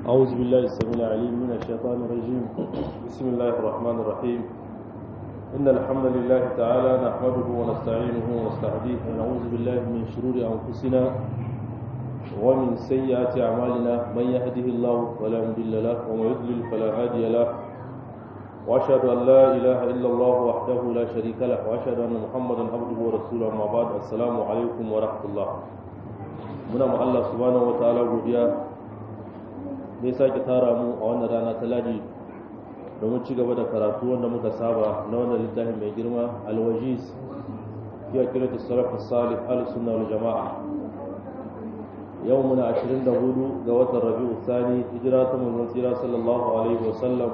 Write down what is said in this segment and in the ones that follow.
أعوذ بالله السميع العليم من الشيطان الرجيم بسم الله الرحمن الرحيم إن الحمد لله تعالى نحمده ونستعينه ونستهديه ونعوذ بالله من شرور أنفسنا ومن سيئات أعمالنا من يهده الله فلا مضل له ومن يضلل فلا هادي له وأشهد أن لا إله إلا الله وحده لا شريك له وأشهد أن محمدا عبده ورسوله أما بعد السلام عليكم ورحمة الله muna ma Allah subhanahu wa ta'ala godiya da ya sake tara mu a wannan rana ta ladi domin ci gaba da karatu wanda muka saba na wannan littafin mai girma alwajiz ya kira ta salafu salih al sunna wal jama'a yau muna 24 ga watan rabi'u thani hijira ta manzon tsira sallallahu alaihi wa sallam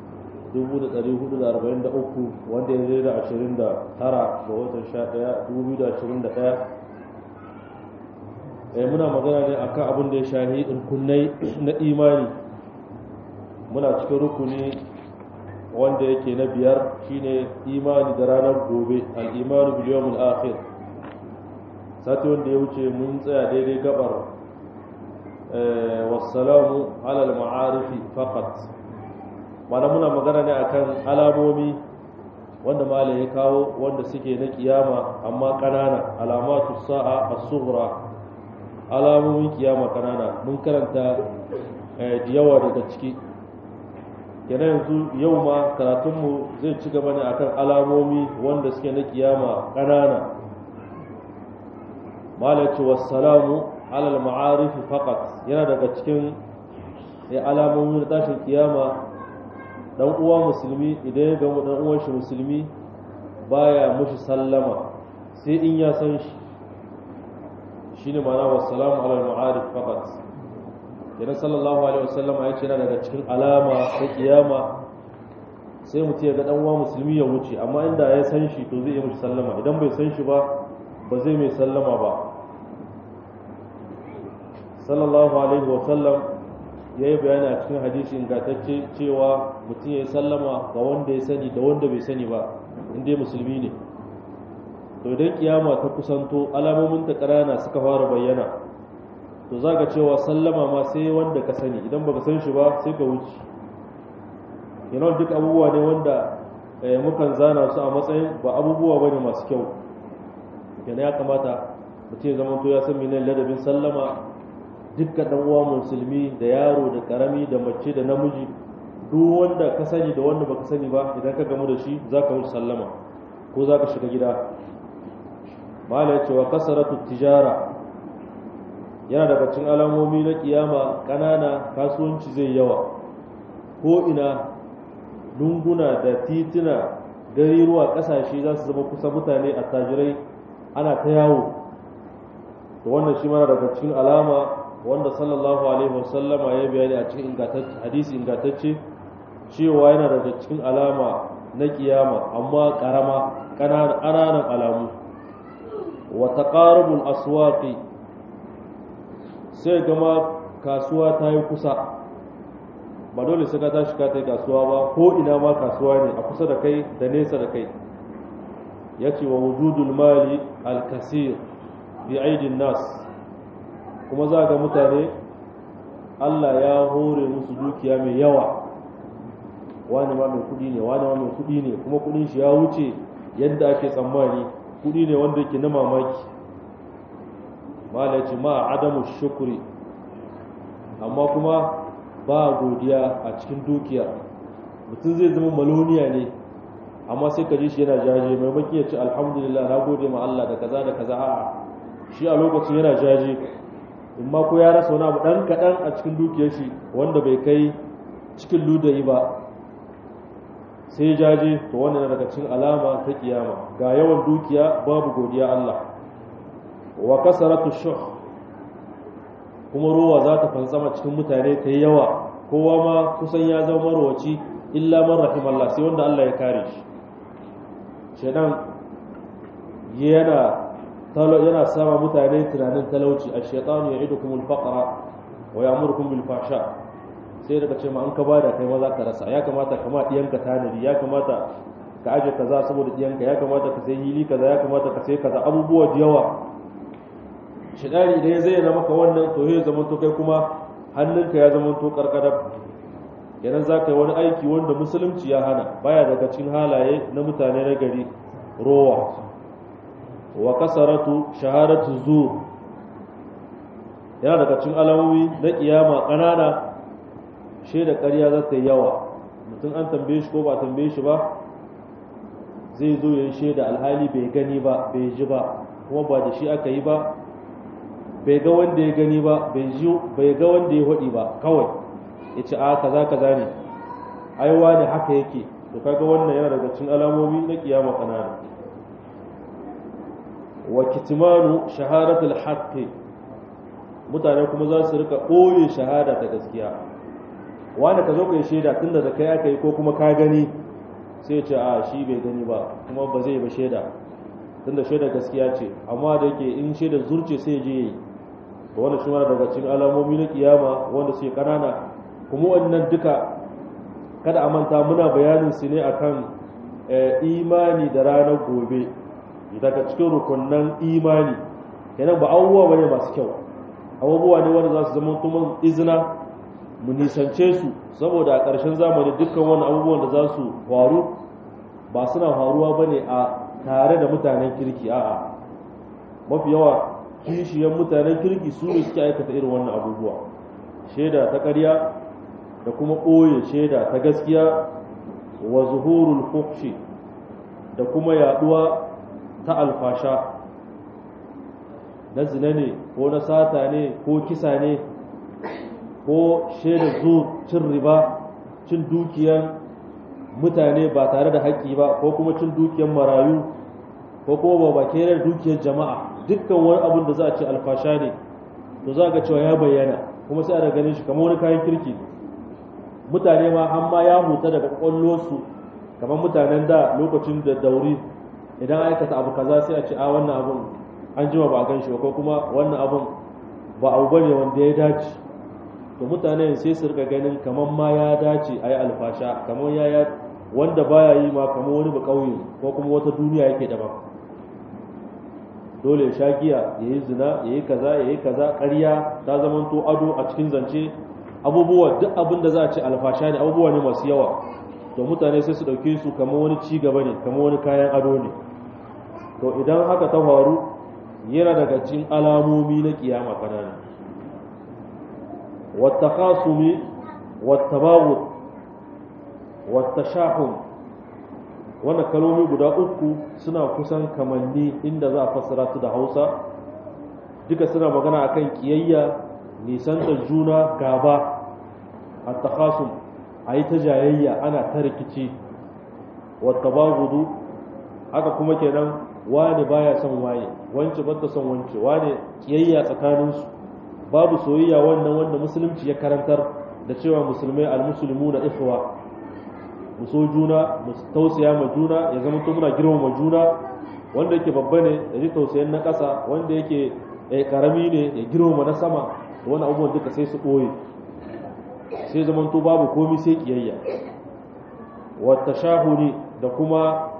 1443 wanda ya zai da 29 ga watan 11 2021 eh muna magana ne akan abin da ya shahi rukunai na imani muna cikin rukuni wanda yake na biyar shine imani da ranar gobe al-imanu bil yawmil akhir sati wanda ya wuce mun tsaya daidai gabar eh wassalamu ala al-ma'arifi faqat mana muna magana ne akan alamomi wanda malai ya kawo wanda suke na kiyama amma kanana alamatu sa'a as-sughra alamomin kiyama kanana mun karanta da yawa daga ciki yana yanzu yau ma karatunmu zai ci gaba ne akan alamomi wanda suke na kiyama kanana malaci wassalamu alal ma'arifi faqat yana daga cikin alamomin tashin kiyama dan uwa musulmi idan ya gamu dan uwan shi musulmi baya mushi sallama sai in ya san shi shine ma'ana wassalamu ala al-ma'arif faqat yana sallallahu alaihi wasallam ya ce yana daga cikin alama ta kiyama sai mutum ya ga dan uwa musulmi ya wuce amma inda ya san shi to zai yi mishi sallama idan bai san shi ba ba zai mai sallama ba sallallahu alaihi wasallam ya yi bayani a cikin hadisi ingantacce cewa mutum ya yi sallama ga wanda ya sani da wanda bai sani ba inda musulmi ne to idan kiyama ta kusanto alamomin ta ƙarana suka fara bayyana to za ka cewa sallama ma sai wanda ka sani idan baka san shi ba sai ka wuce yana duk abubuwa ne wanda mukan zana su a matsayin ba abubuwa ba ne masu kyau yana ya kamata mutum ya zama to ya san menene ladabin sallama dukkan dan uwa musulmi da yaro da karami da mace da namiji duk wanda ka sani da wanda baka sani ba idan ka gamu da shi za ka wuce sallama ko za ka shiga gida mala ya ce wa kasaratu tijara yana daga cikin alamomi na kiyama kanana kasuwanci zai yawa ko ina lunguna da tituna gariruwa kasashe za su zama kusa mutane a tajirai ana ta yawo to wannan shi mana daga cikin alama wanda sallallahu alaihi wasallama ya bayani a cikin hadisi ingantacce cewa yana daga cikin alama na kiyama amma karama ƙananan alamu wa taqarubul aswaqi sai gama kasuwa ta yi kusa ba dole sai ka tashi ka ta kasuwa ba ko ina ma kasuwa ne a kusa da kai da nesa da kai yace wa wujudul mali al-kasir bi aidin nas kuma za ga mutane Allah ya hore musu dukiya mai yawa wani ma mai kudi ne wani ma mai kudi ne kuma kudin shi ya wuce yadda ake tsammani kudi ne wanda yake na mamaki malaci ma adamu shukuri amma kuma ba godiya a cikin dukiya mutum zai zama maloniya ne amma sai ka ji shi yana jaje maimaki ya ce alhamdulillah na gode ma Allah da kaza da kaza a'a shi a lokacin yana jaje in ma ko ya rasa wani abu dan kaɗan a cikin dukiyar shi wanda bai kai cikin ludayi ba sai jaje to wannan daga cikin alama ta kiyama ga yawan dukiya babu godiya Allah wa kasaratu shuh kuma ruwa za ta fantsama cikin mutane ta yawa kowa ma kusan ya zama marwaci illa man rahimallah sai wanda Allah ya kare shi shedan yana yana sama mutane tunanin talauci ash-shaytanu ya'idukum al-faqra wa ya'murukum bil fahsha sai daga ce ma an ka bada kai ma za ka rasa ya kamata kama diyanka tanadi ya kamata ka aje kaza saboda diyanka ya kamata ka sai hili kaza ya kamata ka sai kaza abubuwa da yawa shidari idan ya zayyana maka wannan to ya zama to kai kuma hannunka ya zama to karkadar kenan za ka yi wani aiki wanda musulunci ya hana baya daga cikin halaye na mutane na gari rowa wa kasaratu shahadatu zur yana daga cikin alamomi na kiyama ƙanana shaida ƙarya za ta yi yawa mutum an tambaye shi ko ba tambaye shi ba zai zo ya yi shaida alhali bai gani ba bai ji ba kuma ba da shi aka yi ba bai ga wanda ya gani ba bai ga wanda ya haɗi ba kawai ya ce a kaza kaza ne aiwa ne haka yake to kaga wannan yana daga cikin alamomi na kiyama ƙanana wa kitmanu shahadatul haqqi mutane kuma za su rika ɓoye shahada ta gaskiya wanda ka zo ka yi shaida tun da kai aka yi ko kuma ka gani sai ce a shi bai gani ba kuma ba zai ba shaida tun da shaida gaskiya ce amma da yake in shaida zurce sai je yi to wanda shi daga cikin alamomi na kiyama wanda suke kanana kuma wannan duka kada a manta muna bayanin su ne akan imani da ranar gobe daga cikin rukunnan imani kenan ba abubuwa bane masu kyau abubuwa ne wanda za su zama kuma izina mu nisance su saboda a ƙarshen zamani dukkan wani abubuwan da za su faru ba suna faruwa ba ne a tare da mutanen kirki a'a mafi yawa kishiyan mutanen kirki su ne suke aikata irin wannan abubuwa shaida ta ƙarya da kuma ɓoye shaida ta gaskiya wa zuhurul fuhshi da kuma yaduwa ta alfasha na zina ne ko na sata ne ko kisa ne ko shaida zu cin riba cin dukiyan mutane ba tare da haƙƙi ba ko kuma cin dukiyan marayu ko kuma ba da dukiyar jama'a dukkan wani abin da za a ce alfasha ne to za ga cewa ya bayyana kuma sai a ganin shi kamar wani kayan kirki mutane ma an ma ya huta daga su kamar mutanen da lokacin da dauri idan aikata abu kaza sai a ce a wannan abun an jima ba a gan shi ba ko kuma wannan abun ba abu bane wanda ya dace to mutane sai su rika ganin kamar ma ya dace a yi alfasha kamar ya wanda baya yi ma kamar wani ba ƙauye ko kuma wata duniya yake daban dole ya sha giya ya yi zina ya yi kaza ya yi kaza ƙarya ta zamanto ado a cikin zance abubuwa duk abin da za a ce alfasha ne abubuwa ne masu yawa to mutane sai su ɗauke su kamar wani ci gaba ne kamar wani kayan ado ne to idan haka ta faru yana daga cikin alamomi na kiyama kanana والتخاصم والتباغض والتشاحن wannan kalmomi guda uku suna kusan kamanni inda za a fassara su da hausa duka suna magana akan kiyayya nisanta juna gaba a takhasum a yi ta jayayya ana ta rikici wata bagudu haka kuma kenan wane baya son waye wance bata son wance wane kiyayya tsakaninsu babu soyayya wannan wanda musulunci ya karantar da cewa musulmai almusulmu na ikhwa mu so juna mu tausaya ma juna ya zama to muna girmama juna wanda yake babba ne ya ji tausayin na ƙasa wanda yake karami ne ya girmama na sama to wani abubuwan duka sai su ɓoye sai zama to babu komi sai kiyayya wata shahuni da kuma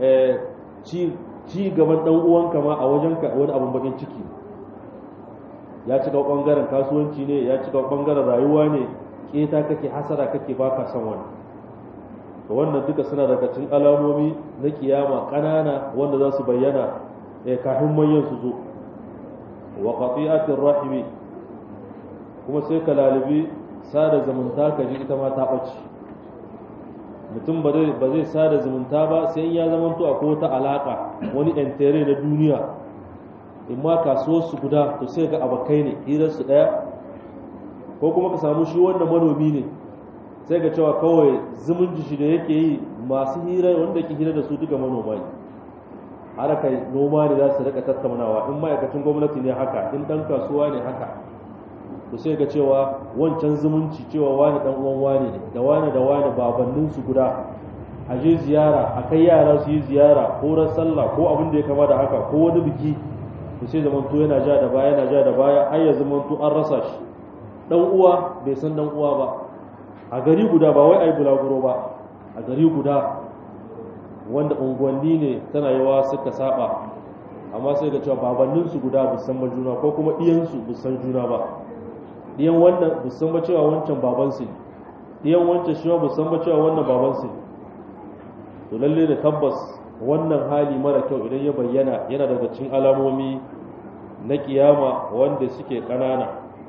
ci gaban ɗan uwanka ma a wajenka wani abun bakin ciki ya cika bangaren kasuwanci ne ya cika bangaren rayuwa ne keta kake hasara kake baka son wani to wannan duka suna daga cikin alamomi na kiyama kanana wanda za su bayyana eh kafin manyan su zo wa qati'atir rahimi kuma sai ka lalibi sada zumunta ka ji ita ma ta bace mutum ba zai ba zai sada zumunta ba sai ya zamanto akwai wata alaka wani entere na duniya in ma kasuwar su guda to sai ga abakai ne hirar su daya ko kuma ka samu shi wanda manomi ne sai ga cewa kawai zumunci shi da yake yi masu hira wanda ke hira da su duka manoma ne haraka noma ne za su rika tattaunawa in ma'aikacin gwamnati ne haka in dan kasuwa ne haka to sai ga cewa wancan zumunci cewa wani dan uwan wani ne da wani da wani babannin su guda a je ziyara a kai yara su yi ziyara ko ran sallah ko abin da ya kama da haka ko wani biki to sai zamanto yana ja da baya yana ja da baya har ya zamanto an rasa shi dan uwa bai san dan uwa ba a gari guda ba wai ai bulaguro ba a gari guda wanda unguwanni ne tana yawa suka saba amma sai ga cewa babannin su guda bu san juna ko kuma iyan su bu san juna ba ɗiyan wannan ba san ba cewa wancan babansu ne ɗiyan wancan shi ba san ba cewa wannan babansu ne to lalle da tabbas wannan hali mara kyau idan ya bayyana yana daga cikin alamomi na kiyama wanda suke ƙanana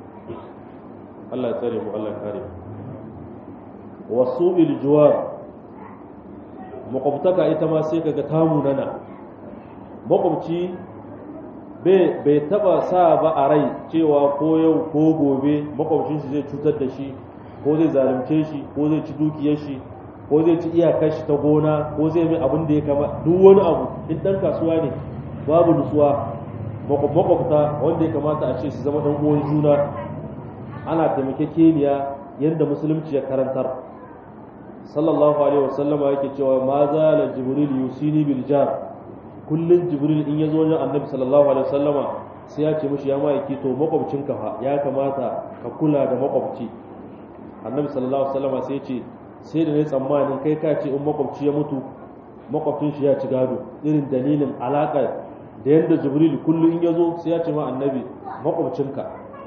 Allah ya tsare mu Allah ya kare mu wasu iljuwar makwabtaka ita ma sai kaga tamu nana makwabci bai taba sa ba a rai cewa ko yau ko gobe makwabcin shi zai cutar da shi ko zai zalunce shi ko zai ci dukiyar shi ko zai ci iyakar shi ta gona ko zai mai abin da ya kama duk wani abu in dan kasuwa ne babu nutsuwa makwabta wanda ya kamata a ce su zama dan uwan juna ana taimakekeniya yadda musulunci ya karantar sallallahu alaihi wasallama yake cewa ma zala jibril yusini bil jar kullun jibril in yazo wajen annabi sallallahu alaihi wasallama sai ya ce mishi ya ma'aiki to makwabcinka fa ya kamata ka kula da makwabci annabi sallallahu alaihi wasallama sai ya ce sai da ne tsammanin kai ka ce in makwabci ya mutu makwabcin shi ya ci gado irin dalilin alaka da yadda jibril kullum in yazo sai ya ce ma annabi makwabcinka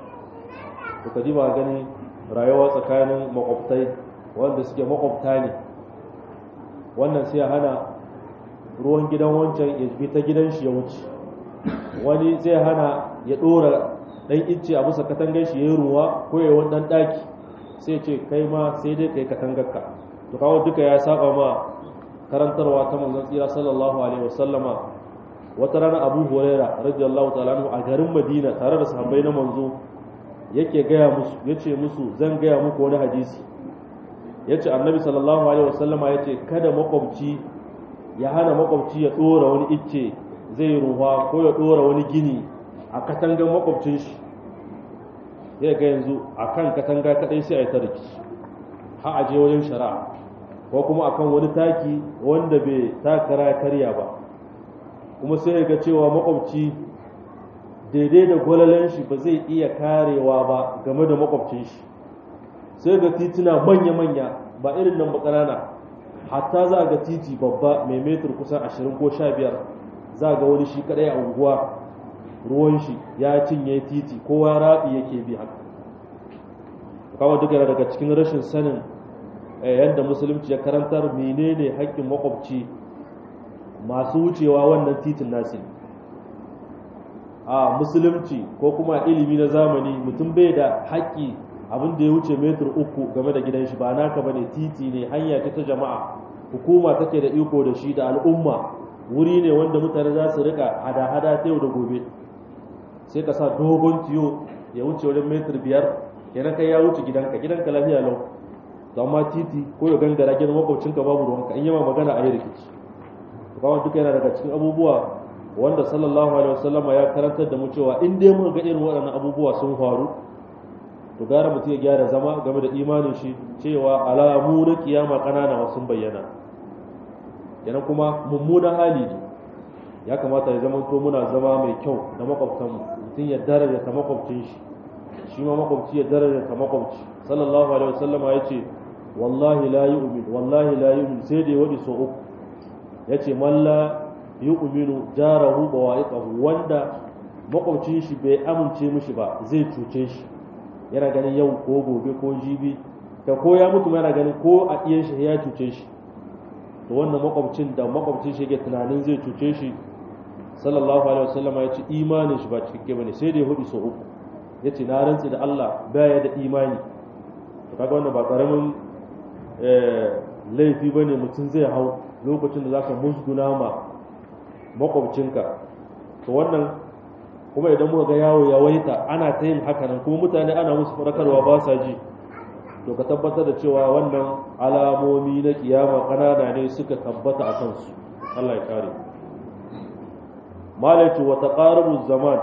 to ka ji ba gani rayuwa tsakanin makwabtai wanda suke makwabta ne wannan sai ya hana ruwan gidan wancan ya bi ta gidan shi ya wuce wani zai hana ya dora dan icce a bisa katangar shi yayin ruwa ko ya wani dan daki sai ce kai ma sai dai kai katangarka to kawo duka ya saba ma karantarwa ta manzon tsira sallallahu alaihi wasallama wata rana Abu Huraira radiyallahu ta'ala anhu a garin Madina tare da sahabbai na manzo yake gaya musu yace musu zan gaya muku wani hadisi yace annabi sallallahu alaihi wasallama yace kada makwabci ya hana makwabci ya dora wani icce zai ruwa ko ya dora wani gini a katangar makwabcin shi zai ga yanzu a kan katanga kadai sai a yi ta rikici ha a je wajen shari'a ko kuma akan wani taki wanda bai takara karya ba kuma sai ga cewa makwabci daidai da gwalalen shi ba zai iya karewa ba game da makwabcin shi sai ga tituna manya-manya ba irin nan ba ƙanana hatta za ga titi babba mai metar kusan ashirin ko sha biyar za ga wani shi kadai a unguwa ruwan shi ya cinye titi kowa raɓi yake bi haka kawo duka daga cikin rashin sanin yadda musulunci ya karantar menene haƙƙin makwabci masu wucewa wannan titin nasi a musulunci ko kuma ilimi na zamani mutum bai da haƙƙi abin da ya wuce metar uku game da gidan shi ba naka bane titi ne hanya ta ta jama'a hukuma take da iko da shi da al'umma wuri ne wanda mutane za su rika hada-hada ta yau da gobe sai ka sa dogon tiyo ya wuce wajen metar biyar kenan kai ya wuce gidanka gidanka lafiya lau to amma titi ko ya gangara gidan makwabcinka babu ruwanka in yama magana a yi rikici kawai duka yana daga cikin abubuwa wanda sallallahu alaihi wasallama ya karantar da mu cewa in dai muka ga irin waɗannan abubuwa sun faru to gara mutum ya gyara zama game da imanin shi cewa alamu na kiyama ƙanana sun bayyana kenan kuma mummunan hali ne ya kamata ya zama to muna zama mai kyau da makwabtanmu mutum ya daraja ta makwabcin shi shi ma makwabci ya daraja ta makwabci sallallahu alaihi wasallam ya ce wallahi la yu'min wallahi la yu'min sai da ya wadi so uku ya ce man la yu'minu jarahu bawa'iqahu wanda makwabcin shi bai amince mishi ba zai cuce shi yana ganin yau ko gobe ko jibi da ko ya mutu yana ganin ko a iyan shi ya cuce shi to wannan makwabcin da makwabcin shi yake tunanin zai cuce shi sallallahu alaihi wasallam ya ce imanin shi ba cikakke bane sai da ya hudu so uku ya ce na rantsi da Allah baya da imani to kaga wannan ba karamin laifi bane mutum zai hau lokacin da zaka musguna ma makwabcinka to wannan kuma idan muka ga yawo ya waita ana ta yin haka nan kuma mutane ana musu fadakarwa ba sa ji to ka tabbatar da cewa wannan alamomi na kiyama kanana ne suka tabbata a kansu Allah ya kare malaitu wa taqarabu zaman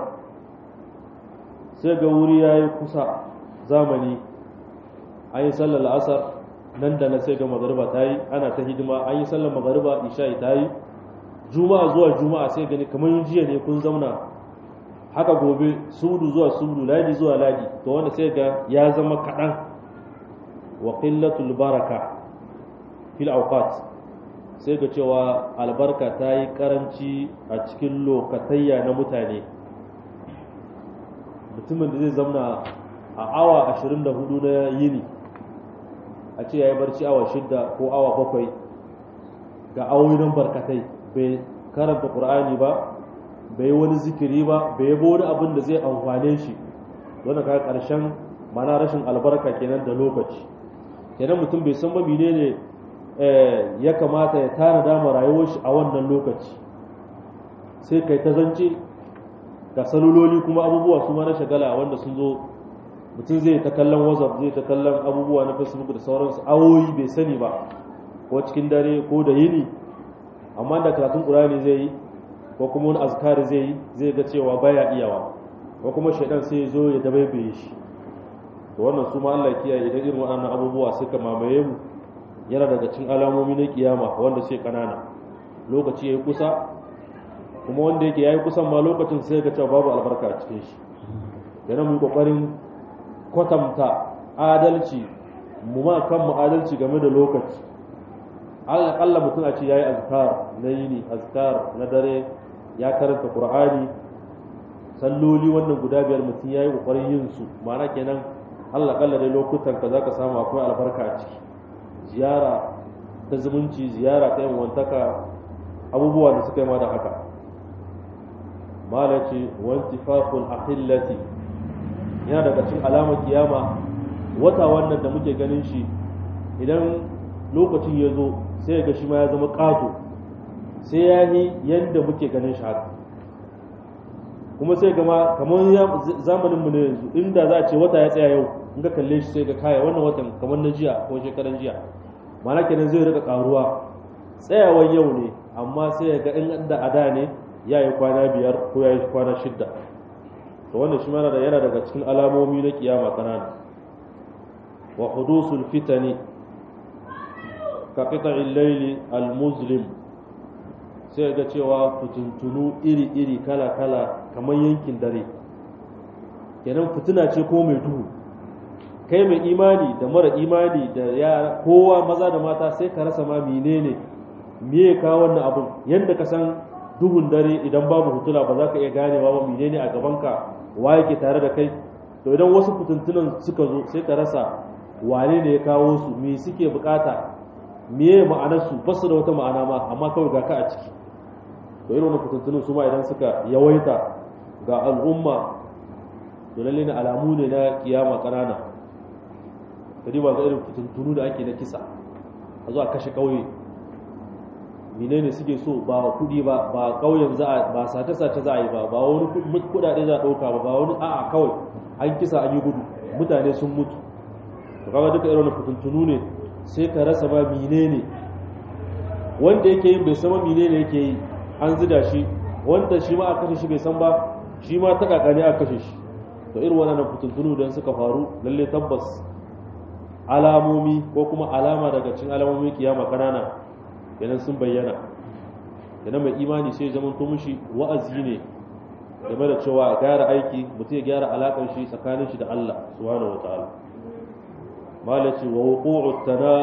sai ga wuri yayi kusa zamani an yi sallar asar nan da na sai ga magariba ta yi ana ta hidima an yi sallar magariba isha'i ta yi juma'a zuwa juma'a sai gani kamar jiya ne kun zauna haka gobe sudu zuwa sudu ladi zuwa ladi to wanda sai ga ya zama kaɗan wa qillatul baraka fil awqat sai ga cewa albarka ta yi karanci a cikin lokatayya na mutane mutumin da zai zamna a awa 24 na yini a ce ya yi barci awa shidda ko awa bakwai ga awoyi nan barkatai bai karanta ƙur'ani ba bai wani zikiri ba bai yabo wani abin da zai amfane shi wanda ka ƙarshen mana rashin albarka kenan da lokaci kenan mutum bai san ba menene ya kamata ya tana dama rayuwar shi a wannan lokaci sai kai ta zance ga saluloli kuma abubuwa su ma na shagala wanda sun zo mutum zai ta kallon whatsapp zai ta kallon abubuwa na facebook da sauransu awoyi bai sani ba ko cikin dare ko da yini amma da karatun ƙurani zai yi ko kuma wani azkari zai yi zai ga cewa baya iyawa ko kuma shaidan sai ya zo ya dabaibaye shi to wannan su ma Allah kiyaye idan irin waɗannan abubuwa suka mamaye mu yana daga cikin alamomi na kiyama wanda sai kanana lokaci yayi kusa kuma wanda yake yayi kusan ma lokacin sai ga cewa babu albarka a cikin shi yana mu kokarin kwatanta adalci mu ma kan mu adalci game da lokaci Allah mutum a ce yayi azkar na yini azkar na dare ya karanta qur'ani salloli wannan guda biyar mutum yayi kokarin yin su ma'ana kenan Allah kalla dai lokutan ka zaka samu akwai albarka a ciki ziyara ta zumunci ziyara ta yanwantaka abubuwa da suka yi ma da haka mala ce wantifaful ahillati yana daga cikin alamar kiyama wata wannan da muke ganin shi idan lokacin ya zo sai ga shi ma ya zama ƙato sai ya yi yadda muke ganin shi haka kuma sai gama kamar zamanin mu ne yanzu inda za a ce wata ya tsaya yau in ka kalle shi sai ga kaya wannan watan kamar na jiya ko shekaran jiya mana kenan zai rika karuwa tsayawan yau ne amma sai ya ga in da ada ne ya yi kwana biyar ko ya yi kwana shidda to wannan shi mana da yana daga cikin alamomi na kiyama kanana wa hudusul fitani ka qita'il layli al-muslim sai ga cewa fitintunu iri-iri kala-kala kamar yankin dare kenan fitina ce ko mai duhu kai mai imani da mara imani da ya kowa maza da mata sai ka rasa ma menene me ya kawo wannan abun yadda ka san duhun dare idan babu hutula ba za ka iya ganewa ba menene a gabanka wa yake tare da kai to idan wasu fitintunan suka zo sai ka rasa wane ne ya kawo su me suke bukata me ma'anarsu ba su da wata ma'ana ma amma kawai ga ka a ciki to irin wannan fitintunan su ma idan suka yawaita ga al'umma to lalle ne alamu ne na kiyama kanana kadi ba ga irin fitintunu da ake na kisa a zo a kashe kauye menene suke so ba kudi ba ba kauyen za a ba sace sace za a yi ba ba wani kudade za a dauka ba ba wani a'a kawai an kisa an yi gudu mutane sun mutu to kaga duka irin fitintunu ne sai ka rasa ba menene wanda yake yin bai san menene yake yi an zida shi wanda shi ma a kashe shi bai san ba shi ma ta kakani a kashe shi to irin wannan fitintunu don suka faru lalle tabbas alamomi ko kuma alama daga cikin alamomin kiyama kanana kenan sun bayyana kenan mai imani sai zaman to mushi wa'azi ne game da cewa gyara aiki mutum ya gyara alakar shi tsakanin shi da Allah subhanahu wataala malaci wa wuqu'u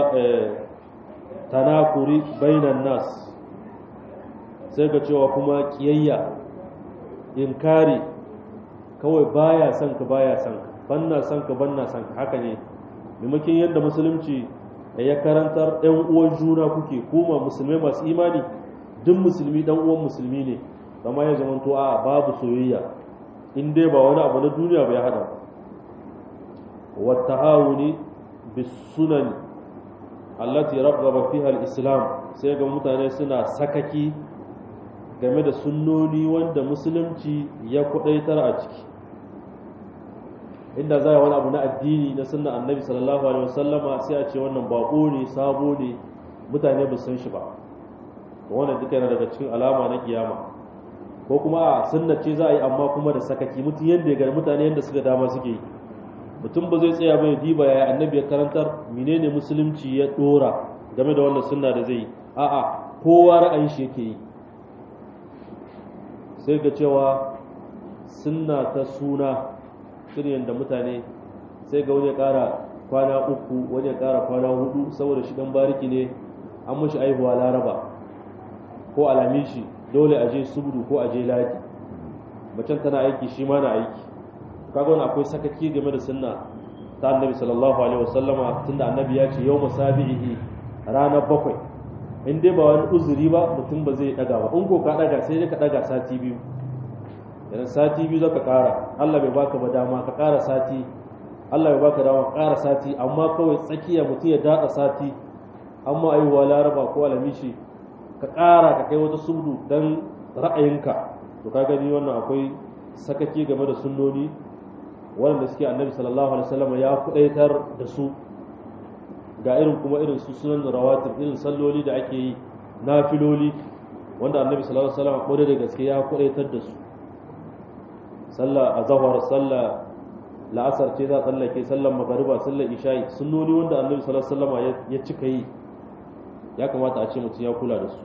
tanakuri bainan nas sai ga cewa kuma kiyayya inkari kawai baya son ka baya son ka banna son ka banna son ka haka ne maimakon yadda musulunci ya karantar ɗan uwan juna kuke kuma musulmai masu imani duk musulmi ɗan uwan musulmi ne zama ya zama a babu soyayya in dai ba wani abu na duniya bai hada wa ta'awuni bis sunan allati raghaba fiha al-islam sai ga mutane suna sakaki game da sunnoni wanda musulunci ya kudaitar a ciki inda za a wani abu na addini na sunna annabi sallallahu alaihi wasallama sai a ce wannan bako ne sabo ne mutane ba san shi ba to wannan duka yana daga cikin alama na kiyama ko kuma a sunna ce za a yi amma kuma da sakaki mutum yadda ya gani mutane yadda suka dama suke yi mutum ba zai tsaya bai diba ya annabi ya karantar menene musulunci ya dora game da wannan sunna da zai yi a'a kowa ra'ayin shi yake yi sai ga cewa sunna ta suna irin da mutane sai ga wani ya kara kwana uku wani ya kara kwana hudu saboda shi dan bariki ne an mashi aihuwa laraba ko alamishi dole a je subdu ko a je ladi macen tana aiki shi ma na aiki kaga wani akwai sakaki game da sunna ta annabi sallallahu alaihi wasallama tunda annabi ya ce yau musabihi ranar bakwai in dai ba wani uzuri ba mutum ba zai daga ba in ko ka daga sai dai ka daga sati biyu idan sati biyu zaka kara Allah bai baka ba dama ka kara sati Allah bai baka dama ka kara sati amma kawai tsakiya mutum ya dada sati amma aiwa laraba ko alamishi ka kara ka kai wata sudu dan ra'ayinka to ka gani wannan akwai sakaki game da sunnoni waɗanda suke annabi sallallahu alaihi wasallam ya kudaitar da su ga irin kuma irin su sunan rawatib irin salloli da ake yi nafiloli wanda annabi sallallahu alaihi wasallam kodai da gaske ya kudaitar da su sallah azhar sallah la'asar ce za a tsallake sallar magariba sallar isha'i sunnoni wanda annabi sallallahu alaihi wasallam ya cika yi ya kamata a ce mutum ya kula da su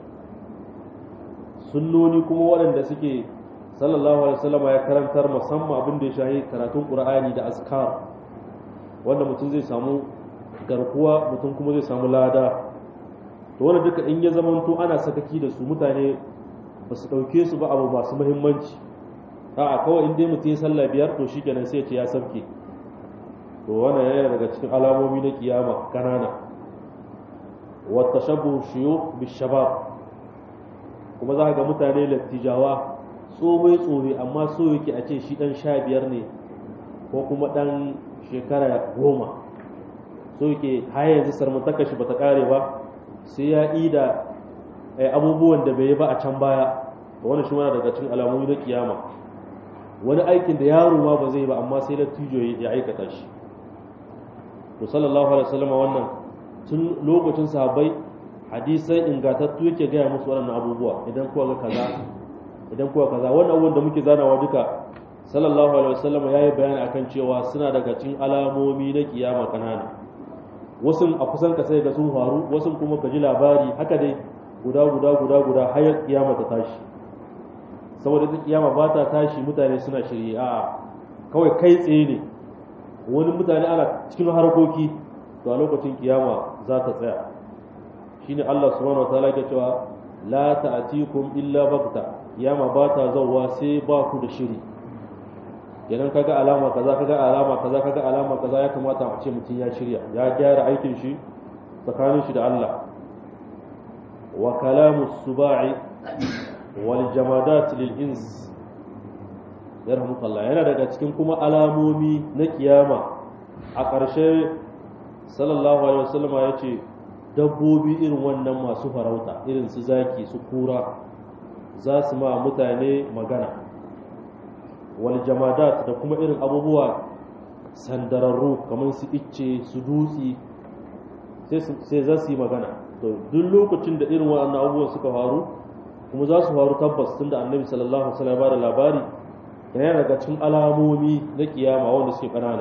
sunnoni kuma waɗanda suke sallallahu alaihi wasallam ya karantar musamman abin da ya shahi karatun qur'ani da azkar wanda mutum zai samu garkuwa mutum kuma zai samu lada to wanda duka in ya zamanto ana sakaki da su mutane ba su ɗauke su ba abu masu muhimmanci a kawai in dai mutum ya sallah biyar to shi kenan sai ya ce ya sabke to wannan yana daga cikin alamomi na kiyama kanana wa tashabbu shuyukh bishabab kuma za ga mutane lattijawa tsohoi tsohoi amma so yake a ce shi dan sha biyar ne ko kuma dan shekara goma so yake har yanzu sarmantaka shi bata kare ba sai ya ida abubuwan da bai yi ba a can baya wannan shi mana daga cikin alamomi na kiyama wani aikin da yaro ma ba zai ba amma sai lattijo ya aikata shi to sallallahu alaihi wasallam wannan tun lokacin sahabbai hadisai ingatattu yake gaya musu waɗannan abubuwa idan kuwa ga kaza idan kuwa kaza wannan abubuwan da muke zanawa duka sallallahu alaihi wasallam ya yi bayani akan cewa suna daga cikin alamomi na kiyama kanana wasu a kusan ka sai ga sun faru wasu kuma ka ji labari haka dai guda guda guda guda har kiyama ta tashi saboda ita kiyama ba ta tashi mutane suna shirye a kawai kai tsaye ne wani mutane ana cikin harkoki to a lokacin kiyama za ta tsaya shine Allah subhanahu wataala ke cewa la ta'tikum illa bagta kiyama ba ta zawwa sai ba ku da shiri idan kaga alama kaza kaga alama kaza kaga alama kaza ya kamata a ce mutum ya shirya ya gyara aikin shi tsakanin shi da Allah wa kalamu suba'i wal jamadat lil ins yarhamukallah yana daga cikin kuma alamomi na kiyama a ƙarshe sallallahu alaihi wasallam ya ce dabbobi irin wannan masu farauta irin su zaki su kura za su ma mutane magana wal jamadat da kuma irin abubuwa sandararru kamar su icce su dutsi sai za su yi magana to duk lokacin da irin waɗannan abubuwan suka faru kuma za su faru tabbas tunda annabi sallallahu alaihi wasallam ya bada labari da yana daga cikin alamomi na kiyama wanda suke kanana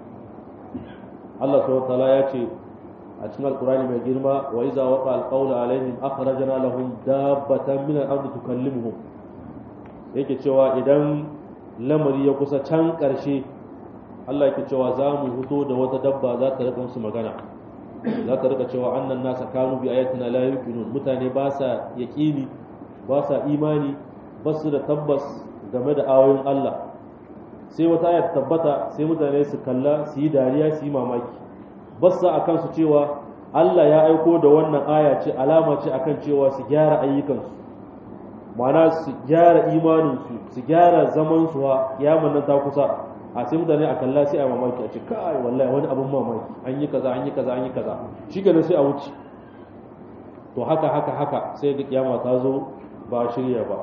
Allah subhanahu wataala ya ce a cikin alkurani mai girma wa iza waqa alqawlu alaihim akhrajna lahum dabbatan min al-ardi tukallimuhum yake cewa idan lamari ya kusa can karshe Allah yake cewa za mu fito da wata dabba za ta rika musu magana za ta rika cewa annan nasa kanu bi ayatina la yuqinun mutane ba sa yaqini ba sa imani ba su da tabbas game da ayoyin Allah sai wata ayat tabbata sai mutane su kalla su yi dariya su yi mamaki bassa a kansu cewa Allah ya aiko da wannan aya ce alama ce akan cewa su gyara ayyukansu ma'ana su gyara imaninsu su gyara zamansu ha kiyaman nan ta kusa a sai mutane a kalla sai a mamaki a ce kai wallahi wani abin mamaki an yi kaza an yi kaza an yi kaza shi kenan sai a wuce to haka haka haka sai ga kiyama ta zo ba shirya ba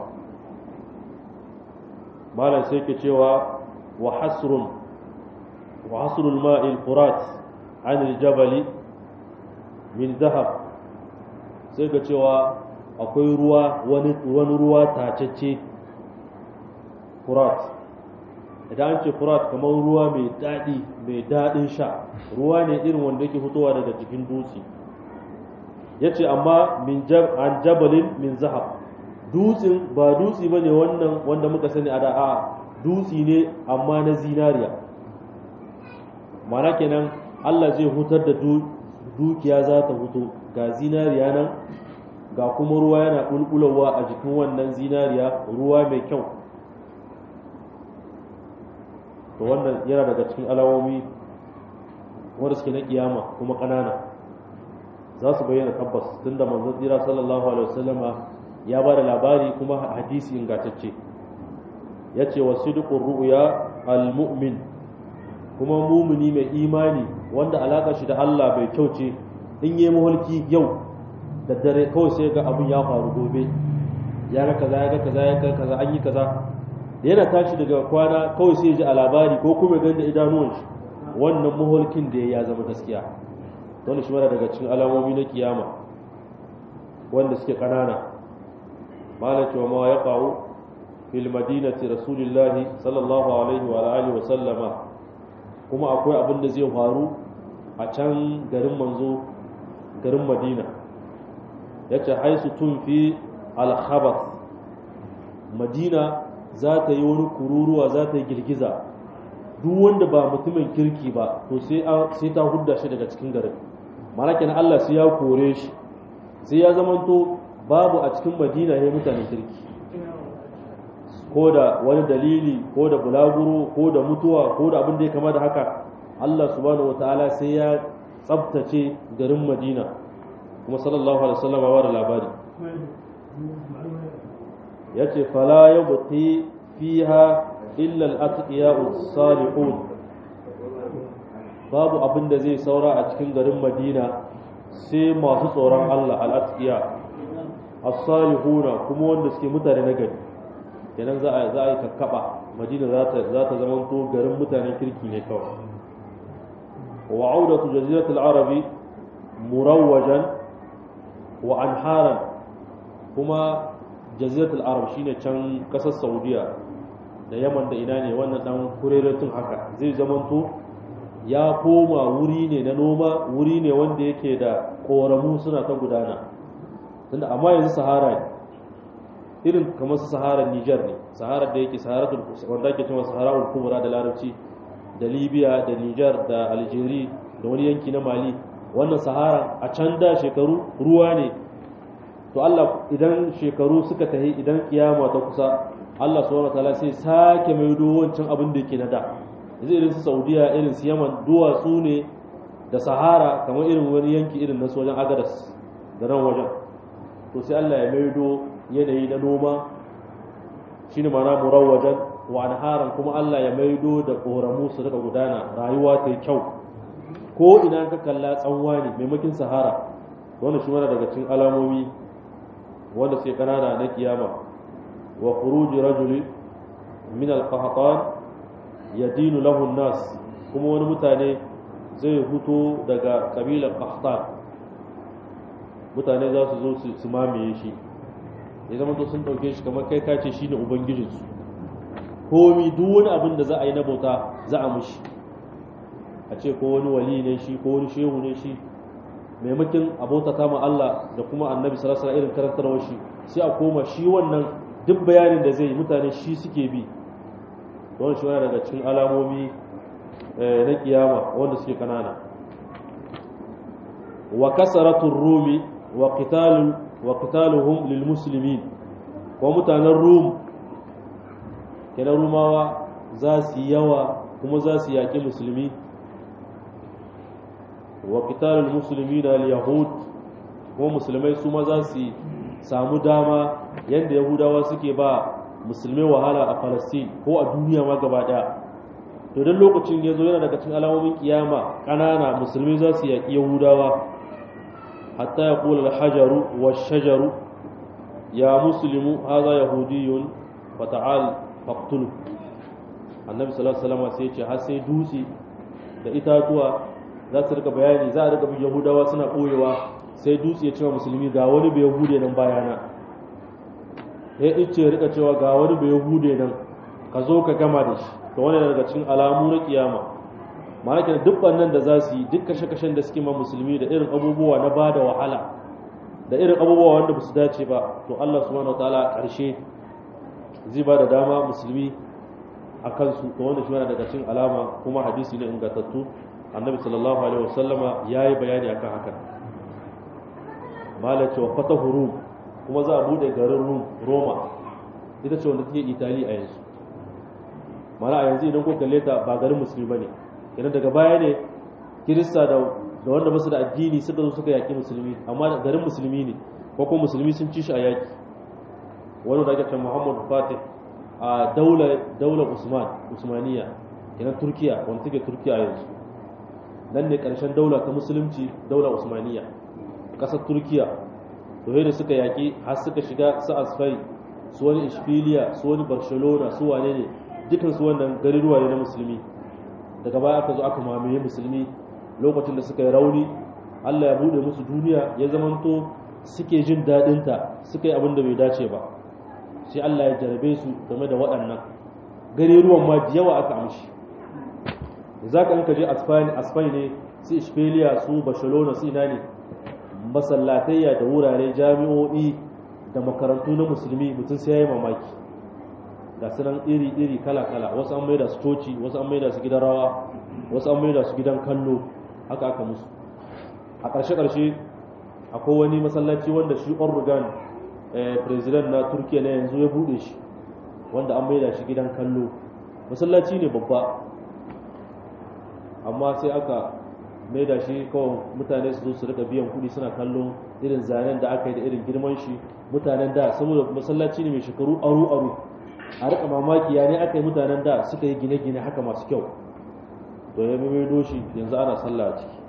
malam sai ke cewa wa hasrun wa hasrul ma'il furat an aljabali min zahab sai ga cewa akwai ruwa wani wani ruwa tacece furat idan an ce furat kamar ruwa mai daɗi mai daɗin sha ruwa ne irin wanda yake fitowa daga jikin dutse ya ce amma an jabalin min zahab dutsen ba dutse ba ne wannan wanda muka sani a da'a dutse ne amma na zinariya mana kenan allah zai hutar da dukiya za ta huto ga zinariya nan ga kuma ruwa yana ƙulƙulawa a jikin wannan zinariya ruwa mai kyau to wannan yana daga cikin alamomi wanda suke na kiyama kuma ƙanana za su bayyana tabbas tunda manzon tsira sallallahu alaihi wasallama ya ba da labari kuma hadisi ingantacce ya ce wa sidqur ru'ya al-mu'min kuma mumuni mai imani wanda alaka shi da Allah bai kyau ce in yi mahulki yau da dare kawai sai ga abin ya faru gobe ya ga kaza ya ga kaza ya ga kaza an yi kaza da yana tashi daga kwana kawai sai ji a labari ko kuma ganda idanuwan shi wannan mahulkin da ya zama gaskiya wanda shi mana daga cikin alamomi na kiyama wanda suke kanana malaka wa ma ya qawu fil madinati rasulillahi sallallahu alaihi wa alihi wa sallama kuma akwai abin da zai faru a can garin manzo garin madina yace haisu tun fi al-khabath madina za ta yi wani kururuwa za ta yi girgiza duk wanda ba mutumin kirki ba to sai ta hudda shi daga cikin garin malakin Allah sai ya kore shi sai ya zamanto babu a cikin madina ya mutanen kirki ko da wani dalili ko da bulaguro ko da mutuwa ko da abin da ya kama da haka Allah subhanahu wataala sai ya tsabtace garin madina kuma sallallahu alaihi wasallam wa da labari yace fala yabqi fiha illa al-atqiya'u salihun babu abin da zai saura a cikin garin madina sai masu tsoron Allah al-atqiya as-salihuna kuma wanda suke mutane na gari kenan za a za a yi kakkaba madina za ta za ta zama to garin mutanen kirki ne kawai wa audatu jazirat al-arabi murawwajan wa anharan kuma jazirat al-arab shine can kasar saudiya da yaman da ina ne wannan dan kureretun haka zai zamanto ya koma wuri ne na noma wuri ne wanda yake da koramu suna ta gudana tunda amma yanzu sahara ne irin kamar su sahara Niger ne sahara da yake sahara wanda ake cewa sahara kubra da larabci da Libya da Niger da Algeria da wani yanki na Mali wannan sahara a can da shekaru ruwa ne to Allah idan shekaru suka tahi idan kiyama ta kusa Allah subhanahu wataala sai sake maido wancan abin da yake na da yanzu irin su Saudiya irin su Yaman duwatsu ne da Sahara kamar irin wani yanki irin na sojan Agadas da nan wajen to sai Allah ya maido yanayi na noma shine ma'ana murawwajan wa anharan kuma Allah ya maido da koramu su daga gudana rayuwa ta yi kyau ko ina ka kalla tsanwa ne maimakin Sahara wannan shi mana daga cikin alamomi wanda sai kanana na kiyama wa khuruji rajuli min al-qahtan yadinu lahu an-nas kuma wani mutane zai huto daga kabilar qahtan mutane za su zo su mamaye shi ya zama to sun dauke shi kamar kai kace shine ubangijinsu komi duk wani abin da za a yi na bauta za a mushi a ce ko wani wali ne shi ko wani shehu ne shi maimakin abota ta ma Allah da kuma annabi sallallahu alaihi irin karantarwar shi sai a koma shi wannan duk bayanin da zai yi mutane shi suke bi don shi wani daga cikin alamomi na kiyama wanda suke kanana wa kasaratul rumi wa qitalu wa qitaluhum lil muslimin ko mutanen rum kenan rumawa za su yawa kuma za su yaƙi musulmi wa qitalul muslimina al yahud kuma musulmai su ma za su samu dama yadda yahudawa suke ba musulmai wahala a Palestine ko a duniya ma gaba daya to dan lokacin ya zo yana daga cikin alamomin kiyama kanana musulmai za su yaƙi yahudawa hatta ya kula al-hajaru wash-shajaru ya muslimu hadha yahudiyyun fa ta'al faqtulu annabi sallallahu alaihi wasallam sai ya ce har sai dutse da itatuwa za su rika bayani za a rika bin yahudawa suna ɓoyewa sai dutse ya cewa musulmi ga wani bai yahude nan bayana ya ice ya rika cewa ga wani bai yahude nan ka zo ka gama da shi to wani daga cikin alamu na kiyama ma'ana kenan duk wannan da za su yi duk kashe-kashen da suke ma musulmi da irin abubuwa na bada wahala da irin abubuwa wanda ba su dace ba to Allah subhanahu wataala a ƙarshe zai ba da dama musulmi a kansu to wanda shi yana daga cikin alama kuma hadisi ne ingantattu annabi sallallahu alaihi wasallama ya yi bayani akan haka malar cewa fatahu rum kuma za a bude garin rum roma ita ce wanda take itali a yanzu mana a yanzu idan ko kalle ta ba garin musulmi bane idan daga baya ne kirista da da wanda basu da addini suka zo suka yaki musulmi amma garin musulmi ne ko kuma musulmi sun ci shi a yaki wani da ake cewa Muhammad Fatih a daular daular Usman Usmaniya idan Turkiya wanda take Turkiya yanzu nan ne karshen daula ta musulunci daular Usmaniya kasar Turkiya to da suka yaki har suka shiga su Asfai su wani Ishbiliya su wani Barcelona su wane ne dukan su wannan garuruwa ne na musulmi daga baya aka zo aka mamaye musulmi lokacin da suka yi rauni Allah ya bude musu duniya ya zamanto suke jin daɗinta suka yi abin da bai dace ba sai Allah ya jarabe su game da waɗannan garuruwan ma da yawa aka amshi za ka ka je asfai ne su ishbeliya su barcelona su ina ne masallatayya da wurare jami'o'i da makarantu na musulmi mutum sai ya yi mamaki ga sunan iri-iri kala-kala wasu an maida su coci wasu an maida su gidan rawa wasu an maida su gidan kallo haka aka musu a ƙarshe-ƙarshe akwai wani masallaci wanda shi organ president na turkiya na yanzu ya bude shi wanda an maida shi gidan kallo masallaci ne babba amma sai aka maida shi kawai mutane su zo su rika biyan kuɗi suna kallon irin zanen da aka yi da irin girman shi mutanen da saboda masallaci ne mai shekaru aru-aru a rika mamaki ya ne aka yi mutanen da suka yi gine-gine haka masu kyau to ya maido shi yanzu ana sallah a ciki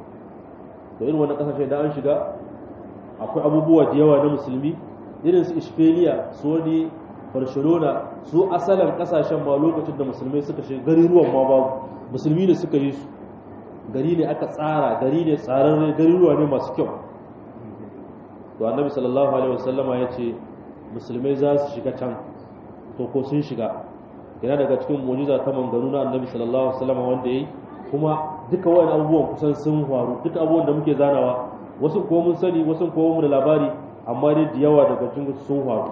to irin wani kasashe da an shiga akwai abubuwa da yawa na musulmi irin su ishbeliya su wani barcelona su asalin kasashen ma lokacin da musulmai suka shiga gari ruwan ma babu musulmi ne suka yi su gari ne aka tsara gari ne tsararre gari ruwa ne masu kyau to annabi sallallahu alaihi wasallama ya ce musulmai za su shiga can to ko sun shiga yana daga cikin mu'jiza ta manganu na annabi sallallahu alaihi wasallama wanda yayi kuma duka wayan abubuwan kusan sun faru duka abubuwan da muke zanawa wasu ko mun sani wasu ko mun da labari amma dai da yawa daga cikin sun faru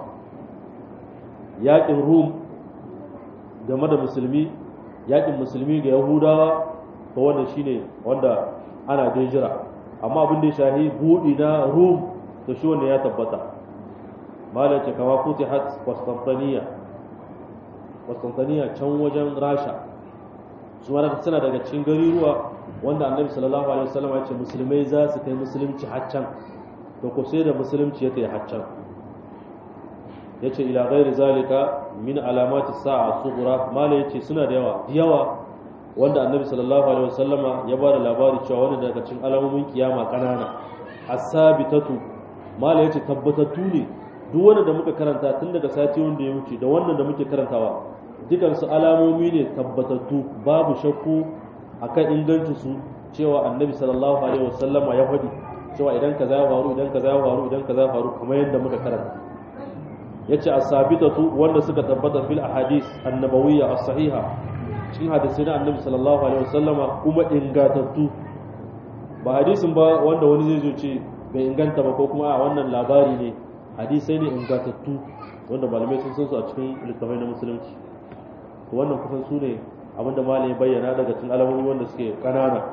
yaƙin rum game da musulmi yaƙin musulmi ga yahudawa to wannan shine wanda ana dai jira amma abin da ya shahi buɗi na rum to shi wanda ya tabbata malace kama futihat Constantinople Constantinople can wajen Rasha su ma suna daga cikin garuruwa wanda annabi sallallahu alaihi wasallam ya ce musulmai za su kai musulunci haccan to ko sai da musulunci ya kai haccan yace ila ghairi zalika min alamati sa'a sughra mala yace suna da yawa yawa wanda annabi sallallahu alaihi wasallama ya bada labari cewa wani daga cikin alamomin kiyama kanana as-sabitatu mala yace tabbatattu ne duk wanda da muka karanta tun daga sati wanda ya wuce da wannan da muke karantawa dukansu alamomi ne tabbatattu babu shakku akan ingancin su cewa annabi sallallahu alaihi wasallama ya faɗi cewa idan kaza ya faru idan kaza ya faru idan kaza ya faru kamar yadda muka karanta yace as-sabitatu wanda suka tabbata fil ahadith annabawiyya as-sahiha cikin hadisi na annabi sallallahu alaihi wasallama kuma ingatattu ba hadisin ba wanda wani zai zo ce bai inganta ba ko kuma a wannan labari ne hadisai ne ingatattu wanda malamai sun san su a cikin littafai na musulunci to wannan kusan su ne abinda malami bayyana daga cikin alamomi wanda suke kanana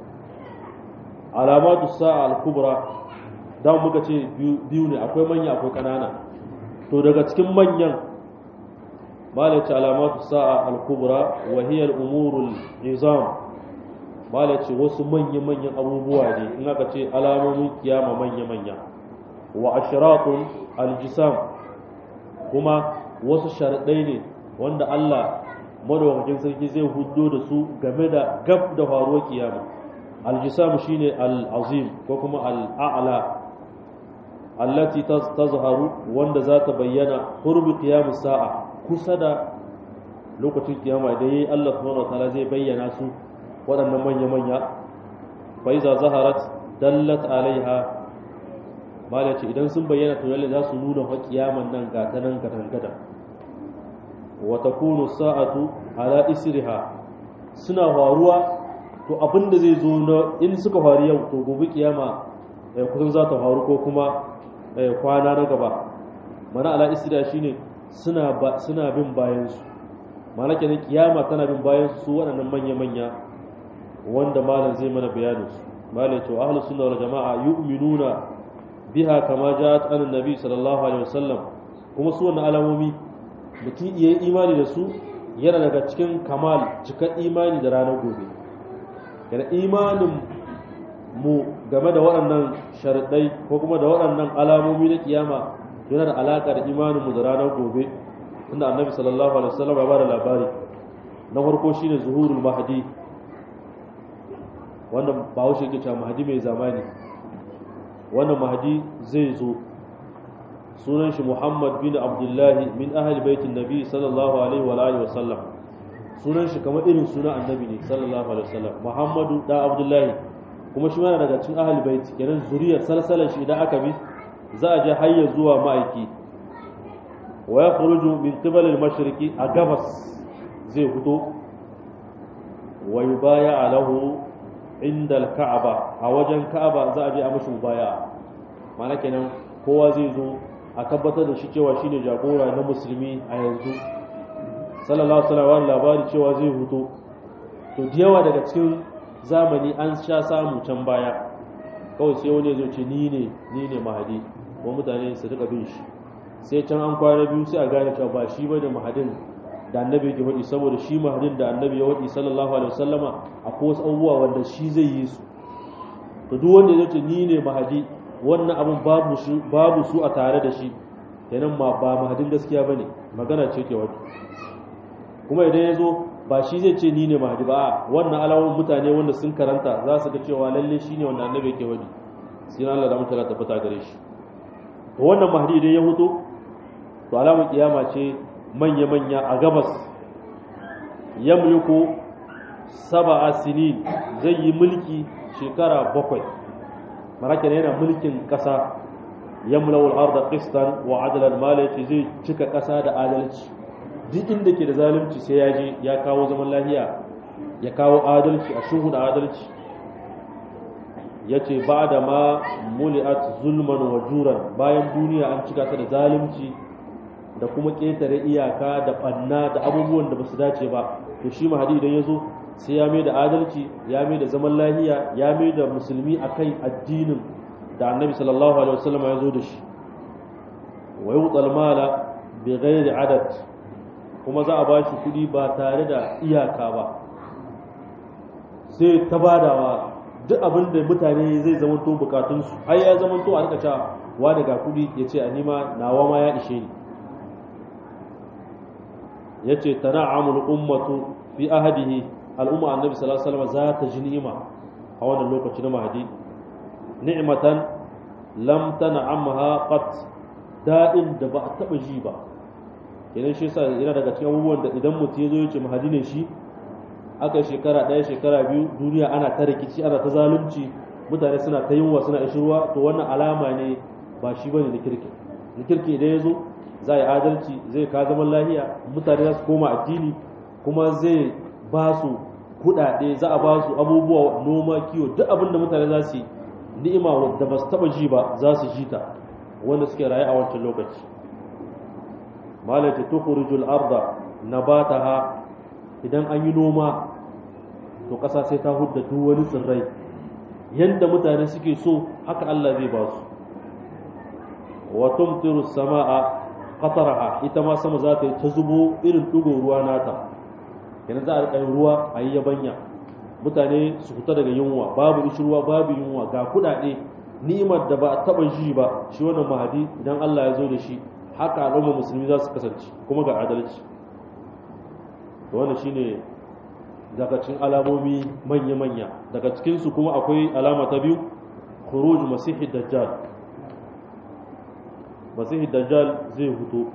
alamatu sa'a al-kubra dan muka ce biyu ne akwai manya akwai kanana to daga cikin manyan malai ce alamatu sa'a al-kubra wa hiya al-umurul nizam malai ce wasu manya manyan abubuwa ne in aka ce alamomin kiyama manya manya wa ashratun al-jisam kuma wasu sharadai ne wanda Allah madaukakin sarki zai huddo da su game da gab da faruwar kiyama aljisam shine al-azim ko kuma al-a'la allati tazharu wanda za ta bayyana qurbi qiyam sa'a kusa da lokacin kiyama idan yayi Allah subhanahu wataala zai bayyana su waɗannan manya manya fa iza zaharat dallat alaiha malaci idan sun bayyana to lalle za su nuna fa kiyaman nan ga ta nan gadan wa takunu sa'atu ala isriha suna faruwa to abinda zai zo na in suka faru yau to gobe kiyama kusan za ta faru ko kuma kwana na gaba mana ala isriha shine suna suna bin bayan su mana kenan kiyama tana bin bayan su waɗannan manya manya wanda malam zai mana bayanin su malam to ahlus sunna wal jamaa yu'minuna biha kama ja'at an nabi sallallahu alaihi wasallam kuma su wannan alamomi mutum iya imani da su yana daga cikin kamal cikar imani da ranar gobe yana imanin mu game da waɗannan sharaɗai ko kuma da waɗannan alamomi na kiyama yana da alaƙa da imanin mu da ranar gobe inda annabi sallallahu alaihi wasallam ya bada labari na farko shine zuhurul mahdi wannan ba haushe yake cewa mahdi mai zamani wannan mahdi zai zo sunan shi Muhammad bin Abdullahi min ahli baitin Nabi sallallahu alaihi wa alihi wasallam sunan shi kamar irin sunan annabi ne sallallahu alaihi wasallam Muhammadu da Abdullahi kuma shi mana daga cikin ahli baiti kenan zuriyar salsalar shi idan aka bi za a je hayya zuwa ma'aiki wa yakhruju min qibal al-mashriqi a gabas zai fito wa yubaya lahu inda al-ka'aba a wajen ka'aba za a je a mashi mubaya ma'ana kenan kowa zai zo a tabbatar da shi cewa shine jagora na musulmi a yanzu sallallahu alaihi wasallam labari cewa zai huto to da yawa daga cikin zamani an sha samu can baya kawai sai wani zai ce ni ne ni ne mahadi ko mutane su rika bin shi sai can an kwana biyu sai a gane cewa ba shi bane mahadin da annabi yake faɗi saboda shi mahadin da annabi ya faɗi sallallahu alaihi wasallama akwai wasu abubuwa wanda shi zai yi su to duk wanda ya ce ni ne mahadi wannan abin babu su babu su a tare da shi kenan ma ba mahadin gaskiya bane magana ce ke wato kuma idan ya zo ba shi zai ce ni ne mahadi ba wannan alamun mutane wanda sun karanta za su ga cewa lalle shi ne wanda annabi yake wadi sai na Allah da mutala tabbata gare shi to wannan mahadi idan ya huto to alamun kiyama ce manya manya a gabas yamliku sab'a sinin zai yi mulki shekara bakwai marakin yana mulkin ƙasa yamlawul arda qistan wa adlan malaci zai cika ƙasa da adalci duk inda ke da zalunci sai ya je ya kawo zaman lafiya ya kawo adalci a shuhu da adalci yace ba da ma muli'at zulman wa juran bayan duniya an cika ta da zalunci da kuma ƙetare iyaka da ɓanna da abubuwan da ba su dace ba to shi mahadi idan ya zo sai ya mai da adalci ya mai da zaman lahiya ya mai da musulmi a kai addinin da annabi sallallahu alaihi wasallam ya zo da shi wa yuqal mala bi ghairi adad kuma za a ba shi kuɗi ba tare da iyaka ba sai ta badawa duk abin da mutane zai zamanto bukatunsu ai ya zamanto a rika cewa wa daga kuɗi ya ce a nima nawa ma ya ishe ni ya ce tana'amul ummatu fi ahadihi al'umma annabi sallallahu alaihi wasallam za ta ji ni'ima a wannan lokaci na mahadi ni'matan lam tan'amha qat da'in da ba a taba ji ba idan shi yasa yana daga cikin abubuwan da idan mutum ya zo ya ce mahadi ne shi aka shekara ɗaya shekara biyu duniya ana ta rikici ana ta zalunci mutane suna ta yunwa suna ishirwa to wannan alama ne ba shi bane na kirki na kirki idan ya zo za a yi adalci zai ka zaman lahiya mutane za su koma addini kuma zai ba su kuɗaɗe za a ba su abubuwa noma kiwo duk abin da mutane za su yi ni'ima da ba su taɓa ji ba za su ji ta wanda suke raye a wancan lokaci malaka tukhrijul arda nabataha idan an yi noma to ƙasa sai ta hudda duk wani tsirrai yanda mutane suke so haka Allah zai ba su wa tumtiru samaa qataraha ita ma sama za ta yi ta zubo irin dugo ruwa nata yanzu za a rika ruwa a yi yabanya mutane su fita daga yunwa babu ruwa babu yunwa ga kudade ni'imar da ba a taba ji ba shi wannan mahadi idan Allah ya zo da shi haka al'umma musulmi za su kasance kuma ga adalci to wannan shine daga cikin alamomi manya-manya daga cikinsu kuma akwai alama ta biyu khuruj masihid dajjal masihid dajjal zai huto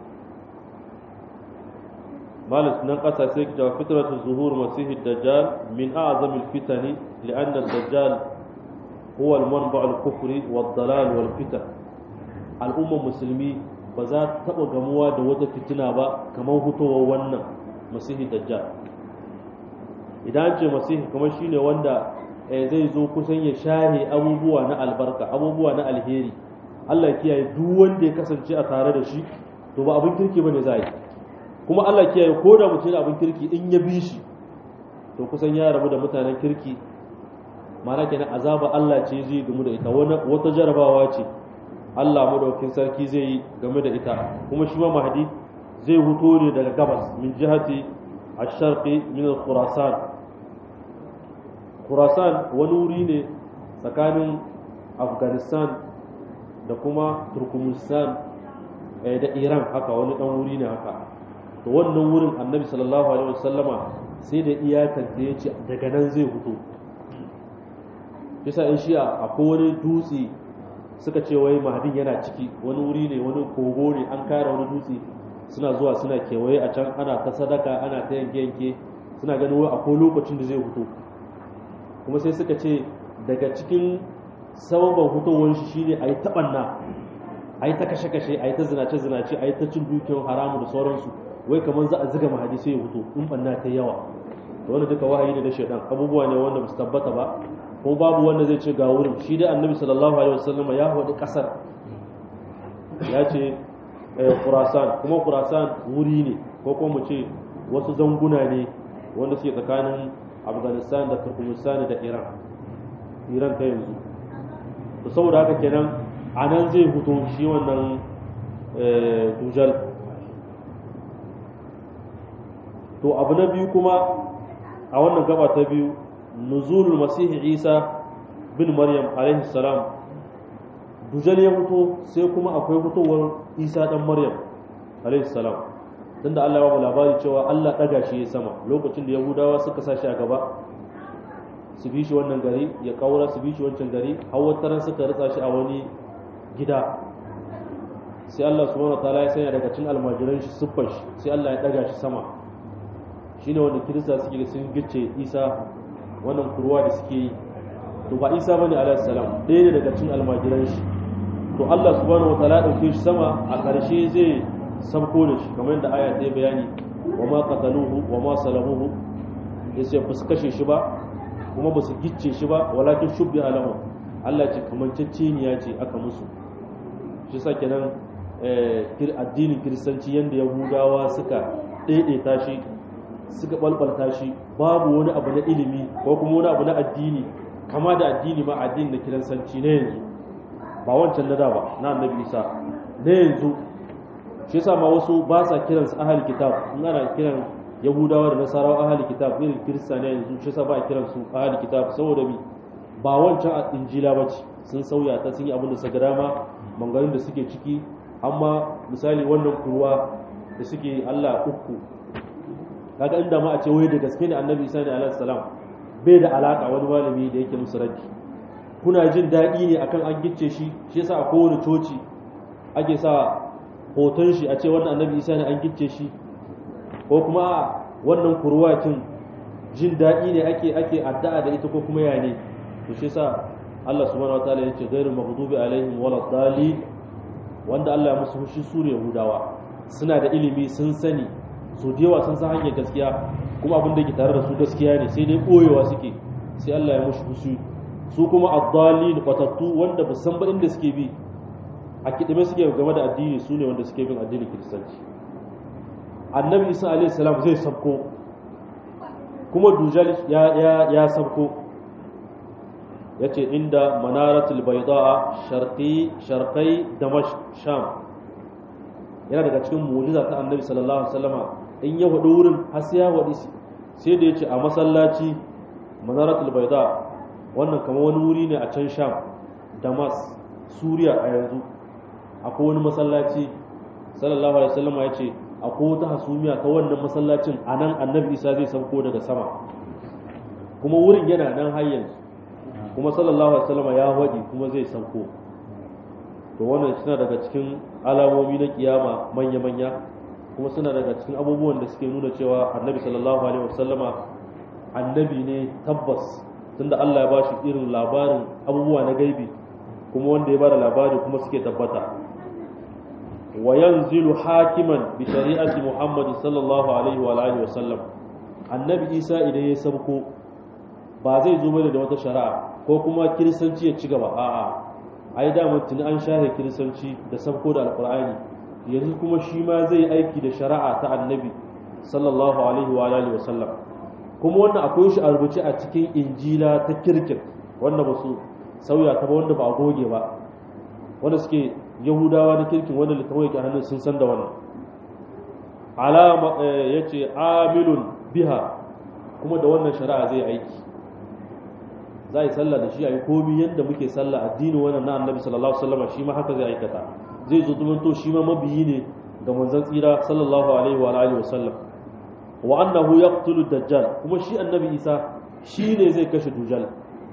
مالك نقص سيك جو فترة ظهور مسيح الدجال من أعظم الفتن لأن الدجال هو المنبع الكفر والضلال والفتن الأمة المسلمي بذات تبقى جموع دوة فتنة با كما هو ونن مسيح الدجال idan an ce masihi kamar shine wanda zai zo kusan ya shahe abubuwa na albarka abubuwa na alheri Allah kiyaye duk wanda ya kasance a tare da shi to ba abin kirki bane za yi kuma Allah kiyaye ko da mutum abin kirki in ya bi shi to kusan ya rabu da mutanen kirki mana kenan azaba Allah ce zai game da ita wata jarabawa ce Allah madaukakin sarki zai yi game da ita kuma shi ma mahdi zai huto ne daga gabas min jihati الشرقي من الخراسان خراسان wani wuri ne tsakanin afghanistan da kuma turkmenistan da iran haka wani dan wuri ne haka to wannan wurin annabi sallallahu alaihi wasallama sai da iyakar da ya ce daga nan zai fito bisa in shi'a akwai wani dutse suka ce wai mahadin yana ciki wani wuri ne wani kogo ne an kare wani dutse suna zuwa suna kewaye a can ana ta sadaka ana ta yanke yanke suna ganin wai akwai lokacin da zai fito kuma sai suka ce daga cikin sababan fitowar shi shine a yi taɓanna a yi ta kashe-kashe a yi ta zinace-zinace a yi ta cin dukiyar haramu da sauransu wai kamar za a ziga mahadi sai ya fito in ɓanna ta yawa da wanda duka wahayi ne na shaidan abubuwa ne wanda ba su tabbata ba ko babu wanda zai ce ga wurin shi dai annabi sallallahu alaihi wasallam ya faɗi ƙasar ya ce Khurasan kuma Khurasan wuri ne ko kuma mu ce wasu zanguna ne wanda suke tsakanin Afghanistan da Turkmenistan da Iran Iran ta yanzu to saboda haka kenan a nan zai fito shi wannan dujal to abu na biyu kuma a wannan gaba ta biyu nuzulul masihi isa bin maryam alaihi salam dujal ya fito sai kuma akwai fitowar isa dan maryam alaihi salam tunda Allah ya ba labari cewa Allah daga shi ya sama lokacin da yahudawa suka sa shi a gaba su bi shi wannan gari ya kaura su bi shi wancan gari har wata suka ritsa shi a wani gida sai Allah subhanahu wataala ya sanya daga cikin almajiran shi siffar shi sai Allah ya daga shi sama shine wanda kirista suke da sun gice Isa wannan kurwa da suke yi to ba Isa bane alaihi salam ɗaya ne daga cikin almajiran shi to Allah subhanahu wataala ya dauke shi sama a ƙarshe zai sabko da shi kamar yadda aya ta bayani wa ma qataluhu wa ma salamuhu yace ba su kashe shi ba kuma ba su gicce shi ba walakin shubbi alahu Allah ce kamanceceniya ce aka musu shi sa kenan addinin kiristanci yadda yahudawa suka daidaita shi suka balbalta shi babu wani abu na ilimi ko kuma wani abu na addini kama da addini ma addini na kiristanci na yanzu ba wancan na da ba na annabi isa na yanzu shi yasa ma wasu ba sa kiransu ahal kitab in ana kiran yahudawa da nasarawa ahali kitab irin kirista ne yanzu shi sa ba a kiran su ahali kitab saboda bi ba wancan injila ba ce sun sauya ta sun yi abin da suka dama mangarin da suke ciki amma misali wannan kurwa da suke Allah uku kaga inda ma a ce wai da gaske ne annabi isa ne alaihi salam bai da alaka wani malami da yake musu raddi kuna jin daɗi ne akan an gicce shi shi yasa a kowane coci ake sa hoton shi a ce wannan annabi isa ne an gicce shi ko kuma wannan kurwatin jin daɗi ne ake ake addu'a da ita ko kuma ya ne to shi yasa Allah subhanahu wataala yace ghairu maghdubi alaihim wala dhalin wanda Allah ya musu fushi su ne Yahudawa suna da ilimi sun sani so da yawa sun san hanyar gaskiya kuma abin da ke tare da su gaskiya ne sai dai koyewa suke sai Allah ya musu fushi su kuma ad-dhalin fatattu wanda ba san ba inda suke bi a kidime suke game da addini su ne wanda suke bin addinin kiristanci annabi isa alaihi salam zai sabko kuma dujal ya ya ya sabko yace inda manaratul bayda sharqi sharqai damashq sham yana daga cikin mu'jiza ta annabi sallallahu alaihi wasallama in ya wadi wurin har sai ya wadi sai da yace a masallaci manaratul bayda wannan kamar wani wuri ne a can sham damas suriya a yanzu akwai wani masallaci sallallahu alaihi wasallama yace akwai wata hasumiya ta wannan masallacin a nan annabi isa zai sauko daga sama kuma wurin yana nan har yanzu kuma sallallahu alaihi wasallam ya waɗi kuma zai sauko to wannan suna daga cikin alamomi na kiyama manya-manya kuma suna daga cikin abubuwan da suke nuna cewa annabi sallallahu alaihi wasallama annabi ne tabbas tunda Allah ya ba shi irin labarin abubuwa na gaibi kuma wanda ya bada labari kuma suke tabbata wa yanzilu hakiman bi shari'ati Muhammad sallallahu alaihi wa alihi wa sallam annabi Isa idan ya sabko ba zai zo bane da wata shari'a ko kuma kiristanci ya ci gaba a'a ai da mutun an shahe kiristanci da sabko da alqur'ani yanzu kuma shi ma zai aiki da shari'a ta annabi sallallahu alaihi wa alihi wa sallam kuma wannan akwai shi a rubuce a cikin injila ta kirkin wanda ba su sauya ta ba wanda ba a goge ba wanda suke yahudawa na kirkin wanda littafin yake hannun sun san da wannan alama ya ce amilun biha kuma da wannan shari'a zai aiki za a yi sallah da shi a yi komi yadda muke sallah addini wannan na annabi sallallahu alaihi wasallam shi ma haka zai aikata zai zo zumunto shi ma mabiyi ne ga manzon tsira sallallahu alaihi wa alihi wasallam wa annahu yaqtulu dajjal kuma shi annabi isa shi ne zai kashe dujal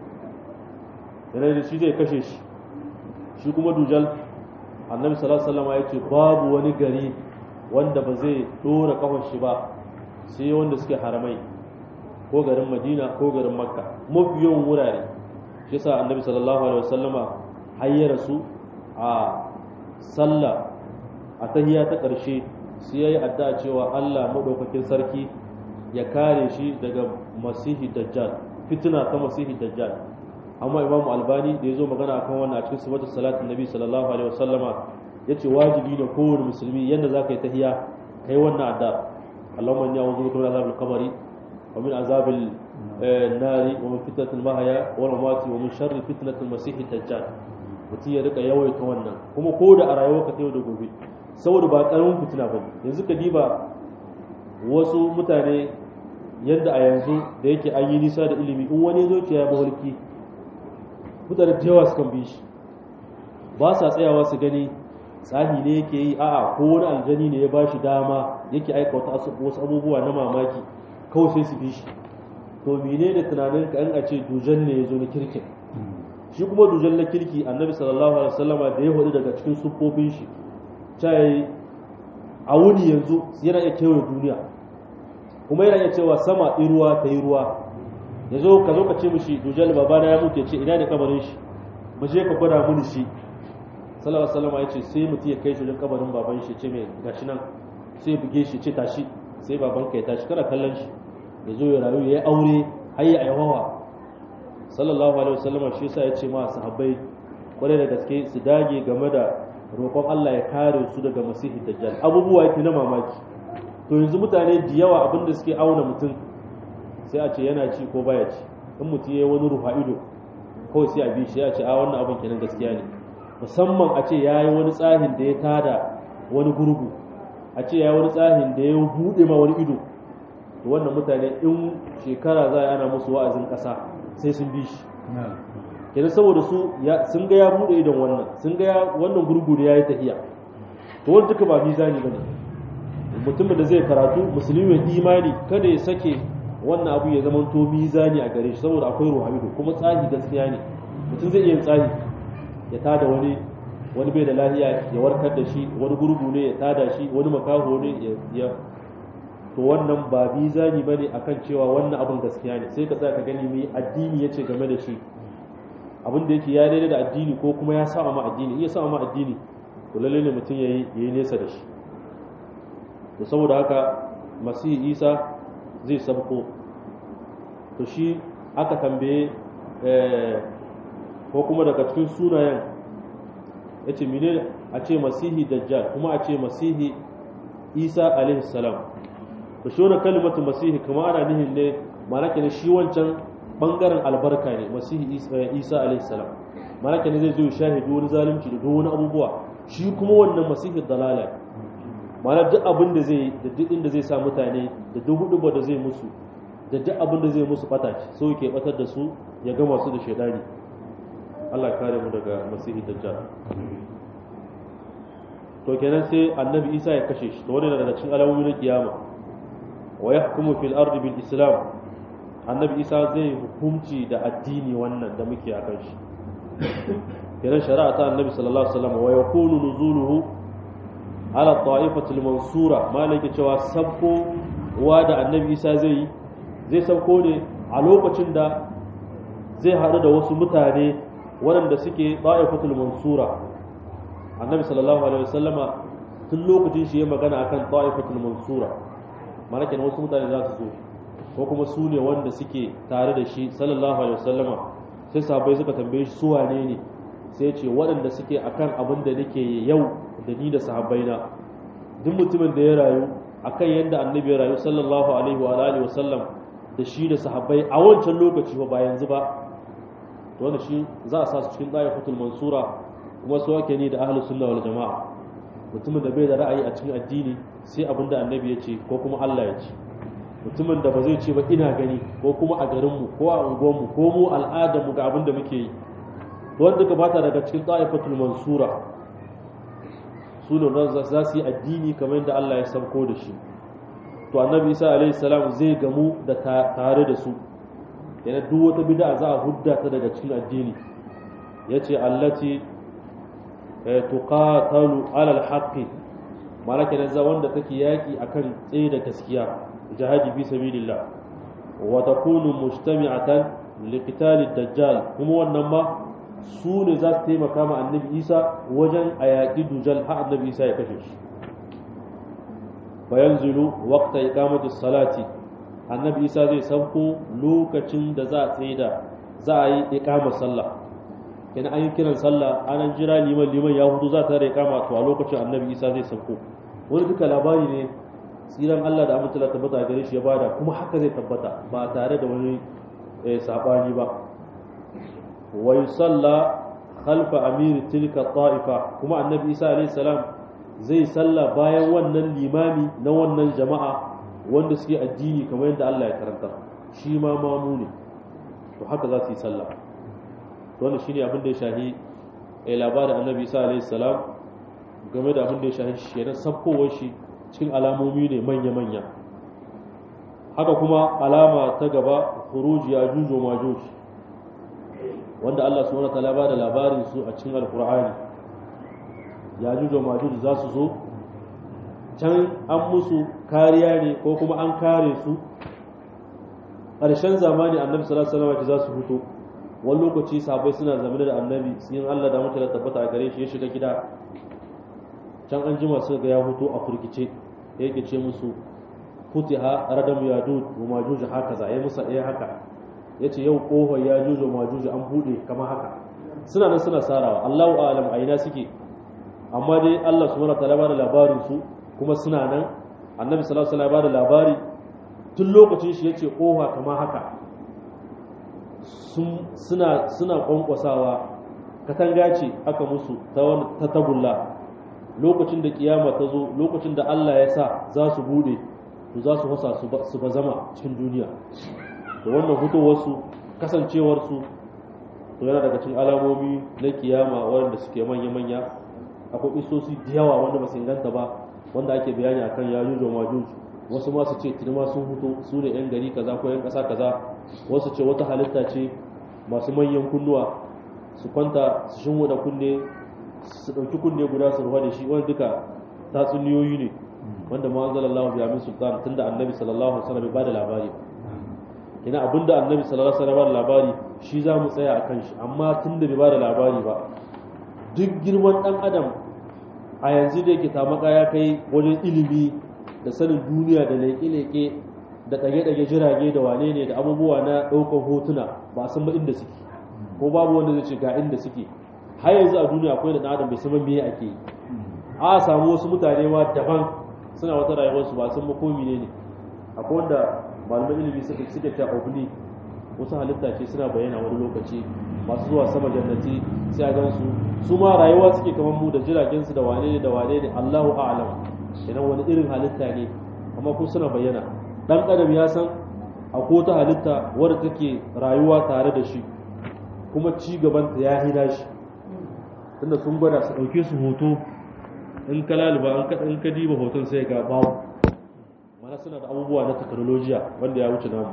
yana shi zai kashe shi shi kuma dujal annabi sallallahu alaihi wasallam ya ce babu wani gari wanda ba zai dora kafar shi ba sai wanda suke haramai ko garin madina ko garin makka mafi yawan wurare shi yasa annabi sallallahu alaihi wasallama hayyara su a sallah a tahiyya ta ƙarshe sai yayi addu'a cewa Allah madaukakin sarki ya kare shi daga masihi dajjal fitina ta masihi dajjal amma imam albani da ya zo magana akan wannan a cikin sifatu salatin nabi sallallahu alaihi wasallama yace wajibi ne kowane musulmi yanda zaka yi tahiyya kai wannan addu'a Allahumma inni a'udhu bika min azabil qabri wa min azabil nari wa min fitnatil mahya wal mamati wa min sharri fitnatil masihi dajjal mutum ya rika yawaita wannan kuma ko da a rayuwarka ta yau da gobe saboda ba karamin fitina ba yanzu ka diba wasu mutane yadda a yanzu da yake an yi nisa da ilimi in wani zo ya mawarki mutane da yawa sukan bi shi ba sa tsayawa su gani tsani ne yake yi a'a ko wani aljani ne ya ba shi dama yake aika wasu abubuwa na mamaki kawai sai su bi shi to mene ne tunanin ka an a ce dujan ne ya zo na kirkin shi kuma dujan na kirki annabi sallallahu alaihi wasallama da ya hudu daga cikin siffofin shi cai a wuni yanzu yana iya kewaye duniya kuma yana iya cewa sama ɗin ruwa ta yi ruwa ya zo ka zo ka ce mishi dujal babana ya mutu ya ce ina ne kabarin shi mu je ka gwada mini shi sallallahu alaihi wasallam ya ce sai mutum ya kai shi wajen kabarin baban shi ce mai gashi nan sai buge shi ce tashi sai baban ka ya tashi kana kallon shi ya zo ya rayu ya yi aure har ya aiwawa sallallahu alaihi wasallam shi yasa ya ce ma sahabbai kwarai da gaske su dage game da roƙon Allah ya kare su daga masihi dajjal abubuwa yake na mamaki to yanzu mutane da yawa abinda suke auna mutum sai a ce yana ci ko baya ci in mutum ya yi wani rufa ido kawai sai a bi shi ya ce a wannan abin kenan gaskiya ne musamman a ce ya yi wani tsahin da ya tada wani gurgu a ce ya yi wani tsahin da ya buɗe ma wani ido to wannan mutane in shekara za a ana musu wa'azin ƙasa sai sun bi shi kenan saboda su sun ga ya buɗe idon wannan sun ga wannan gurgu da ya yi tahiya to wani duka ba mizani ba ne mutumin da zai karatu musulmi mai imani kada ya sake wannan abu ya zama to mizani a gare shi saboda akwai ruhamido kuma tsahi gaskiya ne mutum zai iya yin tsahi ya tada wani wani bai da lahiya ya warkar da shi wani gurgu ne ya tada shi wani makaho ne ya to wannan ba mizani bane akan cewa wannan abun gaskiya ne sai ka tsaya ka gani mai addini yace game da shi abin da yake ya daidai da addini ko kuma ya sa ma addini iya sa ma addini to lalle ne mutum yayi yayi nesa da shi to saboda haka masihi isa zai sabko to shi aka tambaye ko kuma daga cikin sunayen ya ce mine a ce masihi dajjal kuma a ce masihi isa alaihi salam to shi wani kalimatu masihi kuma ana nihin ne malaka ne shi wancan bangaren albarka ne masihi isa alaihi salam malaka ne zai zo shahidu wani zalunci da duk wani abubuwa shi kuma wannan masihi dalala mana duk abin da zai da duk inda zai sa mutane da duk hudu da zai musu da duk abin da zai musu bata so yake batar da su ya gama su da shaidani Allah kare mu daga masihi dajjal to kenan sai annabi Isa ya kashe shi to wannan daga cikin alamomi na kiyama wa yahkumu fil ardi bil islam annabi Isa zai hukunci da addini wannan da muke akan shi kenan shari'a ta annabi sallallahu alaihi wasallam wa yakunu nuzuluhu ala ta'ifatul mansura malaki cewa sabko wa da annabi isa zai yi zai sabko ne a lokacin da zai haɗu da wasu mutane waɗanda suke ta'ifatul mansura annabi sallallahu alaihi wasallama tun lokacin shi ya magana akan ta'ifatul mansura malaki ne wasu mutane za su zo ko kuma su ne wanda suke tare da shi sallallahu alaihi wasallama sai sahabbai suka tambaye shi su wane ne sai ce waɗanda suke akan abin da nake yau da ni da sahabbaina duk mutumin da ya rayu akan yadda annabi ya rayu sallallahu alaihi wa alihi wasallam da shi da sahabbai a wancan lokaci ba yanzu ba to wanda shi za a sa su cikin da'ifatul mansura kuma su ake ni da ahlus sunna wal jama'a mutumin da bai da ra'ayi a cikin addini sai abin da annabi ya ce ko kuma Allah ya ce mutumin da ba zai ce ba ina gani ko kuma a garinmu ko a unguwarmu ko mu al'adarmu ga abin da muke yi wanda ka bata daga cikin ta'ifatul mansura su ne za su yi addini kamar yadda Allah ya sauko da shi to annabi isa alaihi salam zai gamu da tare da su yana duk wata bid'a za a hudda ta daga cikin addini yace allati tuqatalu ala alhaqi malaka da za wanda take yaki akan tsaye da gaskiya jihadi fi sabilillah wa takunu mujtami'atan liqital ad-dajjal kuma wannan ma su ne za su taimaka ma annabi isa wajen a yaƙi dujal har annabi isa ya kashe shi bayan zulu waqta iqamati salati annabi isa zai sauko lokacin da za a tsaye da za a yi iqamar sallah kenan an yi kiran sallah an jira liman liman ya hudu za ta da iqama to a lokacin annabi isa zai sauko wani duka labari ne tsiran Allah da amince ta tabbata gare shi ya bada kuma haka zai tabbata ba tare da wani sabani ba wa yusalla khalfa amir tilka ta'ifa kuma annabi isa alayhi salam zai salla bayan wannan limami na wannan jama'a wanda suke addini kamar yadda Allah ya karanta shi ma mamu ne to haka za su yi sallah to wannan shine abin da ya shahi eh labarin annabi isa alayhi salam game da abin da ya shahi shi na sabkowar shi cikin alamomi ne manya manya haka kuma alama ta gaba khuruji ya jujo majuji wanda Allah subhanahu wataala ba da labarin su a cikin alkur'ani ya jujo majuj za su zo can an musu kariya ne ko kuma an kare su ƙarshen zamani annabi sallallahu alaihi wasallam za su fito wani lokaci sahabbai suna zamane da annabi sun Allah da mutane tabbata a gare shi ya shiga gida can an jima suka ga ya fito a furgice yake ce musu futiha radam yadud wa majuj haka za ya musa ɗaya haka ya ce yau ƙofar ya jujo ma jujo an buɗe kama haka suna nan suna sarawa allahu alam a ina suke amma dai allah su mana talaba da labarin su kuma suna nan annabi sallallahu alaihi wasallam da labari tun lokacin shi yace ƙofa kama haka suna suna kwankwasawa katanga ce aka musu ta wani ta tagulla lokacin da kiyama ta zo lokacin da Allah ya sa za su bude to za su hasa su ba zama cikin duniya da wannan fitowarsu kasancewarsu to yana daga cikin alamomi na kiyama wanda suke manya-manya akwai isosi da yawa wanda ba su inganta ba wanda ake bayani akan ya jujo majuj wasu ma su ce tilma sun fito su ne yan gari kaza ko yan kasa kaza wasu ce wata halitta ce masu manyan kunnuwa su kwanta su shin da kunne su ɗauki kunne guda su ruwa da shi wani duka tatsuniyoyi ne wanda ma anzalallahu bi amin sultan tunda annabi sallallahu alaihi wasallam bai bada labari ina abinda annabi sallallahu alaihi wasallam labari shi za mu tsaya akan shi amma tunda bai bada labari ba duk girman dan adam a yanzu da yake tamaka ya kai wajen ilimi da sanin duniya da leƙe-leƙe da ɗage-ɗage jirage da wane ne da abubuwa na ɗaukar hotuna ba san ba inda suke ko babu wanda zai ce ga inda suke har yanzu a duniya akwai da ɗan adam bai san me ake yi a samu wasu mutane ma daban suna wata rayuwarsu ba san ba ko ne akwai wanda malaman ilimi suka suke ta obli wasu halitta ce suna bayyana wani lokaci masu zuwa sama jannati sai a gansu su ma rayuwa suke kamar mu da jiragen su da wane ne da wane ne Allahu a'lam idan wani irin halitta ne amma ku suna bayyana dan adam ya san akwai wata halitta wadda take rayuwa tare da shi kuma ci gaban ta ya hina shi tunda sun gwada su dauke su hoto in ka laluba in ka diba hoton sai ga babu mana suna da abubuwa na teknolojiya wanda ya wuce namu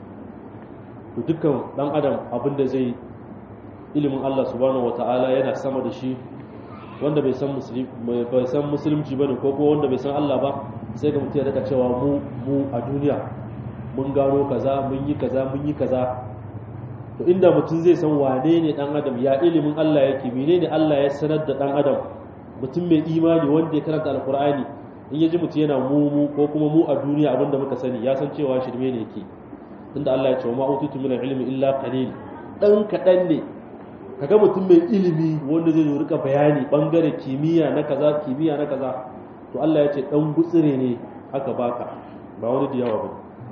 to dukkan dan adam abin da zai ilimin Allah subhanahu wata'ala yana sama da shi wanda bai san musulmi bai san musulunci bane ko kuma wanda bai san Allah ba sai ga mutum ya rika cewa mu mu a duniya mun gano kaza mun yi kaza mun yi kaza to inda mutum zai san wane ne dan adam ya ilimin Allah yake menene Allah ya sanar da dan adam mutum mai imani wanda ya karanta alqur'ani in ya ji mutum yana mu ko kuma mu a duniya abinda muka sani ya san cewa shirme ne yake tunda Allah ya ce ma utitu min ilmi illa qalil dan kadan ne kaga mutum mai ilimi wanda zai zo rika bayani bangare kimiyya na kaza kimiyya na kaza to Allah ya ce dan gutsire ne aka baka ba wani da yawa ba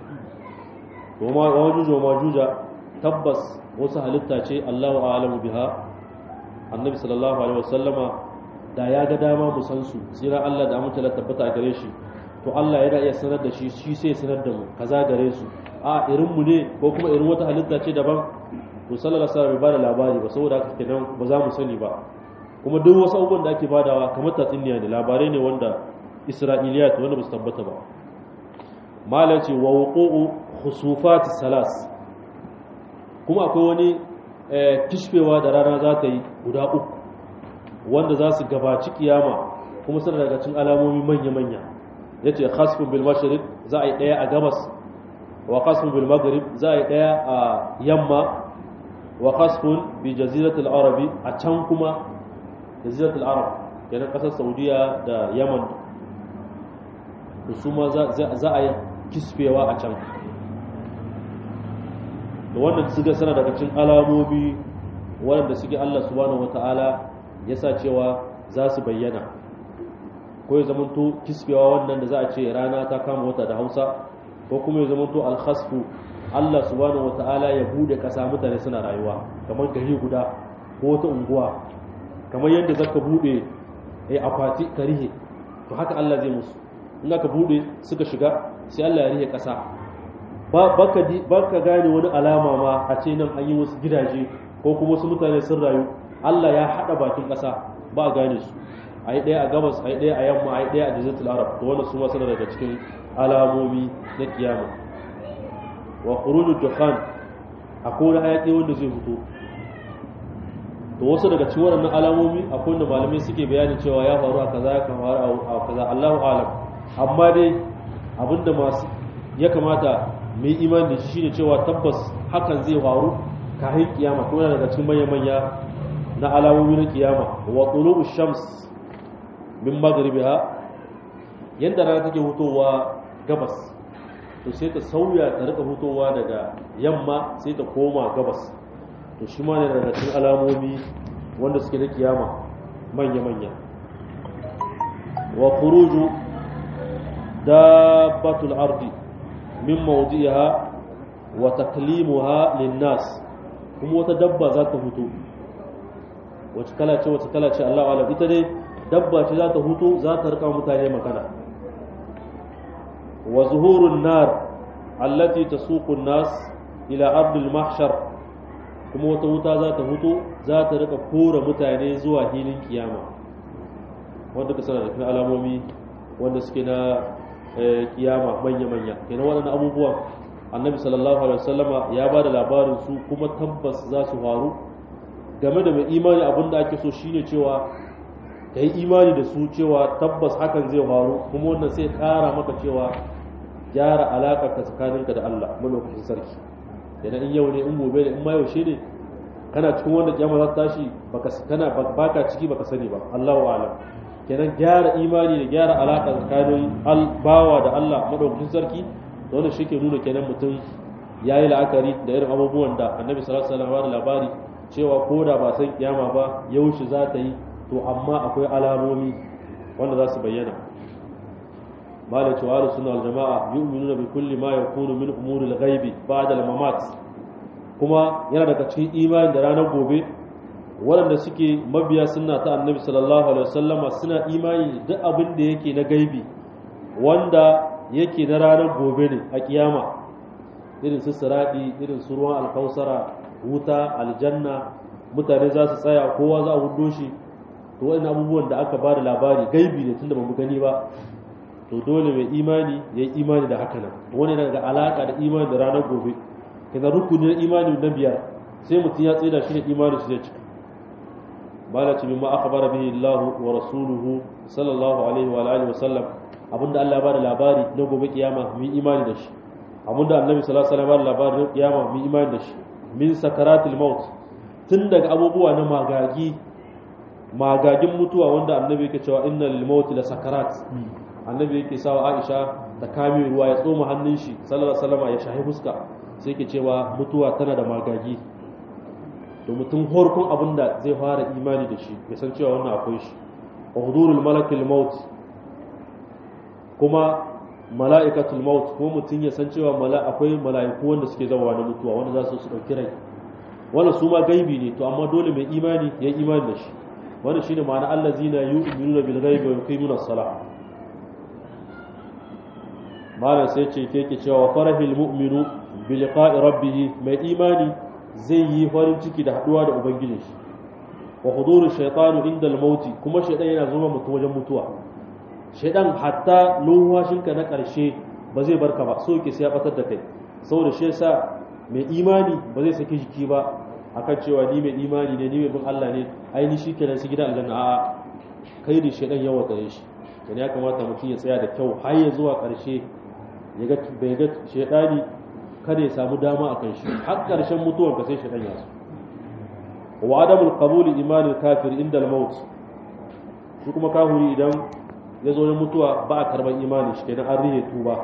to ma wajuju majuja tabbas wasu halitta ce Allahu a'lamu biha annabi sallallahu alaihi wasallama da ya ga dama mu san su tsira Allah da amince tabbata gare shi to Allah yana iya sanar da shi shi sai sanar da mu kaza gare su a irin mu ne ko kuma irin wata halitta ce daban to sallallahu alaihi wasallam bai bada labari ba saboda haka kenan ba za mu sani ba kuma duk wasu abubuwan da ake badawa kamar tatsuniya ne labarai ne wanda isra'iliyat wanda ba su tabbata ba malam ce wa wuqu'u khusufat salas kuma akwai wani kishfewa da rana za ta yi guda uku wanda za su gabaci kiyama kuma suna daga cikin alamomi manya-manya ya ce khasfun bil mashriq za a yi ɗaya a gabas wa khasfun bil maghrib za a yi ɗaya a yamma wa khasfun bi jaziratul arabi a can kuma jaziratul arab kenan kasar saudiya da yaman da su ma za a yi kisfewa a can da wannan suka sana daga cikin alamomi waɗanda suke Allah subhanahu wata'ala ya sa cewa za su bayyana ko ya zamanto kisfewa wannan da za a ce rana ta kama wata da hausa ko kuma ya zamanto alhasfu Allah subhanahu wata'ala ya bude ƙasa mutane suna rayuwa kamar gari guda ko wata unguwa kamar yadda zaka bude a akwati ka rihe to haka Allah zai musu in aka bude suka shiga sai Allah ya rihe ƙasa ba ka gane wani alama ma a ce nan an yi wasu gidaje ko kuma wasu mutane sun rayu Allah ya haɗa bakin ƙasa ba a gane su a yi ɗaya a gabas a yi ɗaya a yamma a yi ɗaya a jazatul arab to wannan su masu daga cikin alamomi na kiyama wa khurujud dukhan akwai wani hayaƙi wanda zai fito to wasu daga cikin waɗannan alamomi akwai wanda malamai suke bayanin cewa ya faru a kaza ya faru a kaza Allahu alam amma dai abinda masu ya kamata mu yi imani da shi shine cewa tabbas hakan zai faru kafin kiyama ko yana daga cikin manya manya na alamomi na kiyama wa tulu'u shams min maghribiha yanda rana take hutowa gabas to sai ta sauya ta rika hutowa daga yamma sai ta koma gabas to shi ma ne daga cikin alamomi wanda suke na kiyama manya manya wa khuruju dabbatul ardi min mawdiha wa taklimuha linnas kuma wata dabba za ta hutu wace kala ce wace kala ce Allah alam ita dai dabba ce za ta hutu za ta rika mutane magana wa zuhurun nar allati tasuqu an-nas ila ardil mahshar kuma wata wuta za ta hutu za ta rika kora mutane zuwa hilin kiyama wanda ka sanar da alamomi wanda suke na kiyama manya-manya kenan waɗannan abubuwan annabi sallallahu alaihi wasallama ya ba da labarin su kuma tabbas za su faru game da mai imani abin da ake so shine cewa ka yi imani da su cewa tabbas hakan zai faru kuma wannan sai ƙara maka cewa gyara alaƙar ka tsakaninka da Allah malokacin sarki kenan in yau ne in gobe ne in ma yaushe ne kana cikin wanda kiyama za ta tashi baka kana baka ciki baka sani ba Allahu a'lam kenan gyara imani da gyara alaƙa tsakanin bawa da Allah madaukakin sarki da wannan shi ke nuna kenan mutum ya yi la'akari da irin abubuwan da annabi sallallahu alaihi wasallam labari cewa ko da ba san kiyama ba yaushe za ta yi to amma akwai alamomi wanda za su bayyana malai cewa ahlus sunna wal jamaa yu'minuna bi kulli ma yakunu min umuril ghaibi ba'da al-mamat kuma yana daga cikin imani da ranar gobe waɗanda suke mabiya suna ta annabi sallallahu alaihi wasallama suna imani duk abin da yake na gaibi wanda yake na ranar gobe ne a kiyama irin su siradi irin su ruwan alkausara wuta aljanna mutane za su tsaya kowa za a hudo shi to waɗannan abubuwan da aka ba da labari gaibi ne tunda ba mu gani ba to dole mai imani ya yi imani da haka nan wani daga alaka da imani da ranar gobe kaga rukunin imani na biyar sai mutum ya tsira shi da imani shi zai cika malaci mimma akhbara bihi Allah wa rasuluhu sallallahu alaihi wa alihi wa sallam abinda Allah ya bada labari na gobe kiyama mu imani da shi abinda Annabi sallallahu alaihi wa sallam ya bada labari na kiyama mu imani da shi min sakaratil maut tun daga abubuwa na magagi magagin mutuwa wanda Annabi yake cewa inna lil maut la sakarat Annabi yake sawa Aisha ta kame ruwa ya tsoma hannun shi sallallahu alaihi wa sallam ya shahi fuska sai yake cewa mutuwa tana da magagi to mutum horkon abin da zai fara imani da shi ya san cewa wannan akwai shi wa hudurul malakil maut kuma mala'ikatul maut kuma mutum ya san cewa akwai mala'iku wanda suke zawa na mutuwa wanda za su su dauki rai wannan su ma gaibi ne to amma dole mai imani ya yi imani da shi wannan shine ma'ana allazina yu'minuna bil ghaibi wa yuqimuna as-salah malam sai ce ke ke cewa farahil mu'minu bi liqa'i rabbih mai imani zai yi farin ciki da haduwa da ubangijin shi wa huduru shaytanu inda al-mauti kuma shaytan yana zuwa mutum wajen mutuwa shaytan hatta lumwashinka na karshe ba zai barka ba so yake sai ya batar da kai saboda shi yasa mai imani ba zai saki jiki ba akan cewa ni mai imani ne ni mai bin Allah ne ai ni shikenan su gidan aljanna a'a kai da shaytan yawa tare shi dan ya kamata mutum ya tsaya da kyau har ya zuwa karshe ya ga bai ga shaytani kada ya samu dama akan shi har karshen mutuwar ka sai shaytan ya so wa adamul qabuli imanin kafir inda al-maut shi kuma kafiri idan ya zo na mutuwa ba a karban imani shi kenan an rihe tuba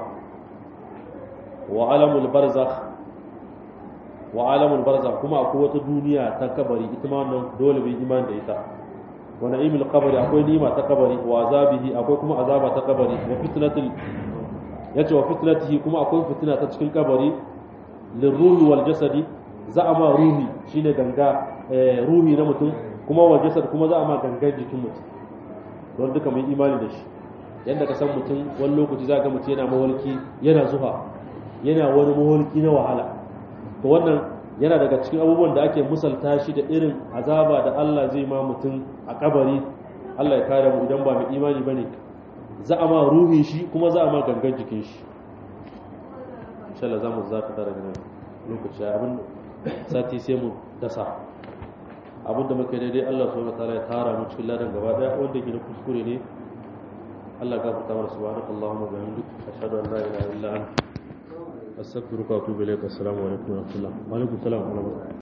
wa alamul barzakh wa alamul barzakh kuma akwai wata duniya ta kabari ita ma wannan dole bai imani da ita wa na'imul qabri akwai nima ta kabari wa azabihi akwai kuma azaba ta kabari wa fitnatul yace wa fitnatihi kuma akwai fitina ta cikin kabari lirruhi wal jasadi za a ma ruhi shine ganga ruhi na mutum kuma wa jasad kuma za a ma gangan jikin mutum don duka mai imani da shi yadda ka san mutum wani lokaci za ga mutum yana mawalki yana zuha yana wani mawalki na wahala to wannan yana daga cikin abubuwan da ake musalta shi da irin azaba da Allah zai ma mutum a kabari Allah ya kare mu idan ba mai imani bane za a ma ruhi shi kuma za a ma gangan jikin shi insha Allah za mu zaka daga nan lokaci abin sati sai mu dasa abin da muka daidai Allah subhanahu wataala ya tara mu cikin ladan gaba daya wanda ke da kuskure ne Allah ya gafarta mana subhanaka allahumma wa bihamdika ashhadu an la ilaha illa anta astaghfiruka wa atubu ilaik assalamu alaikum wa rahmatullah wa alaikum assalam wa rahmatullah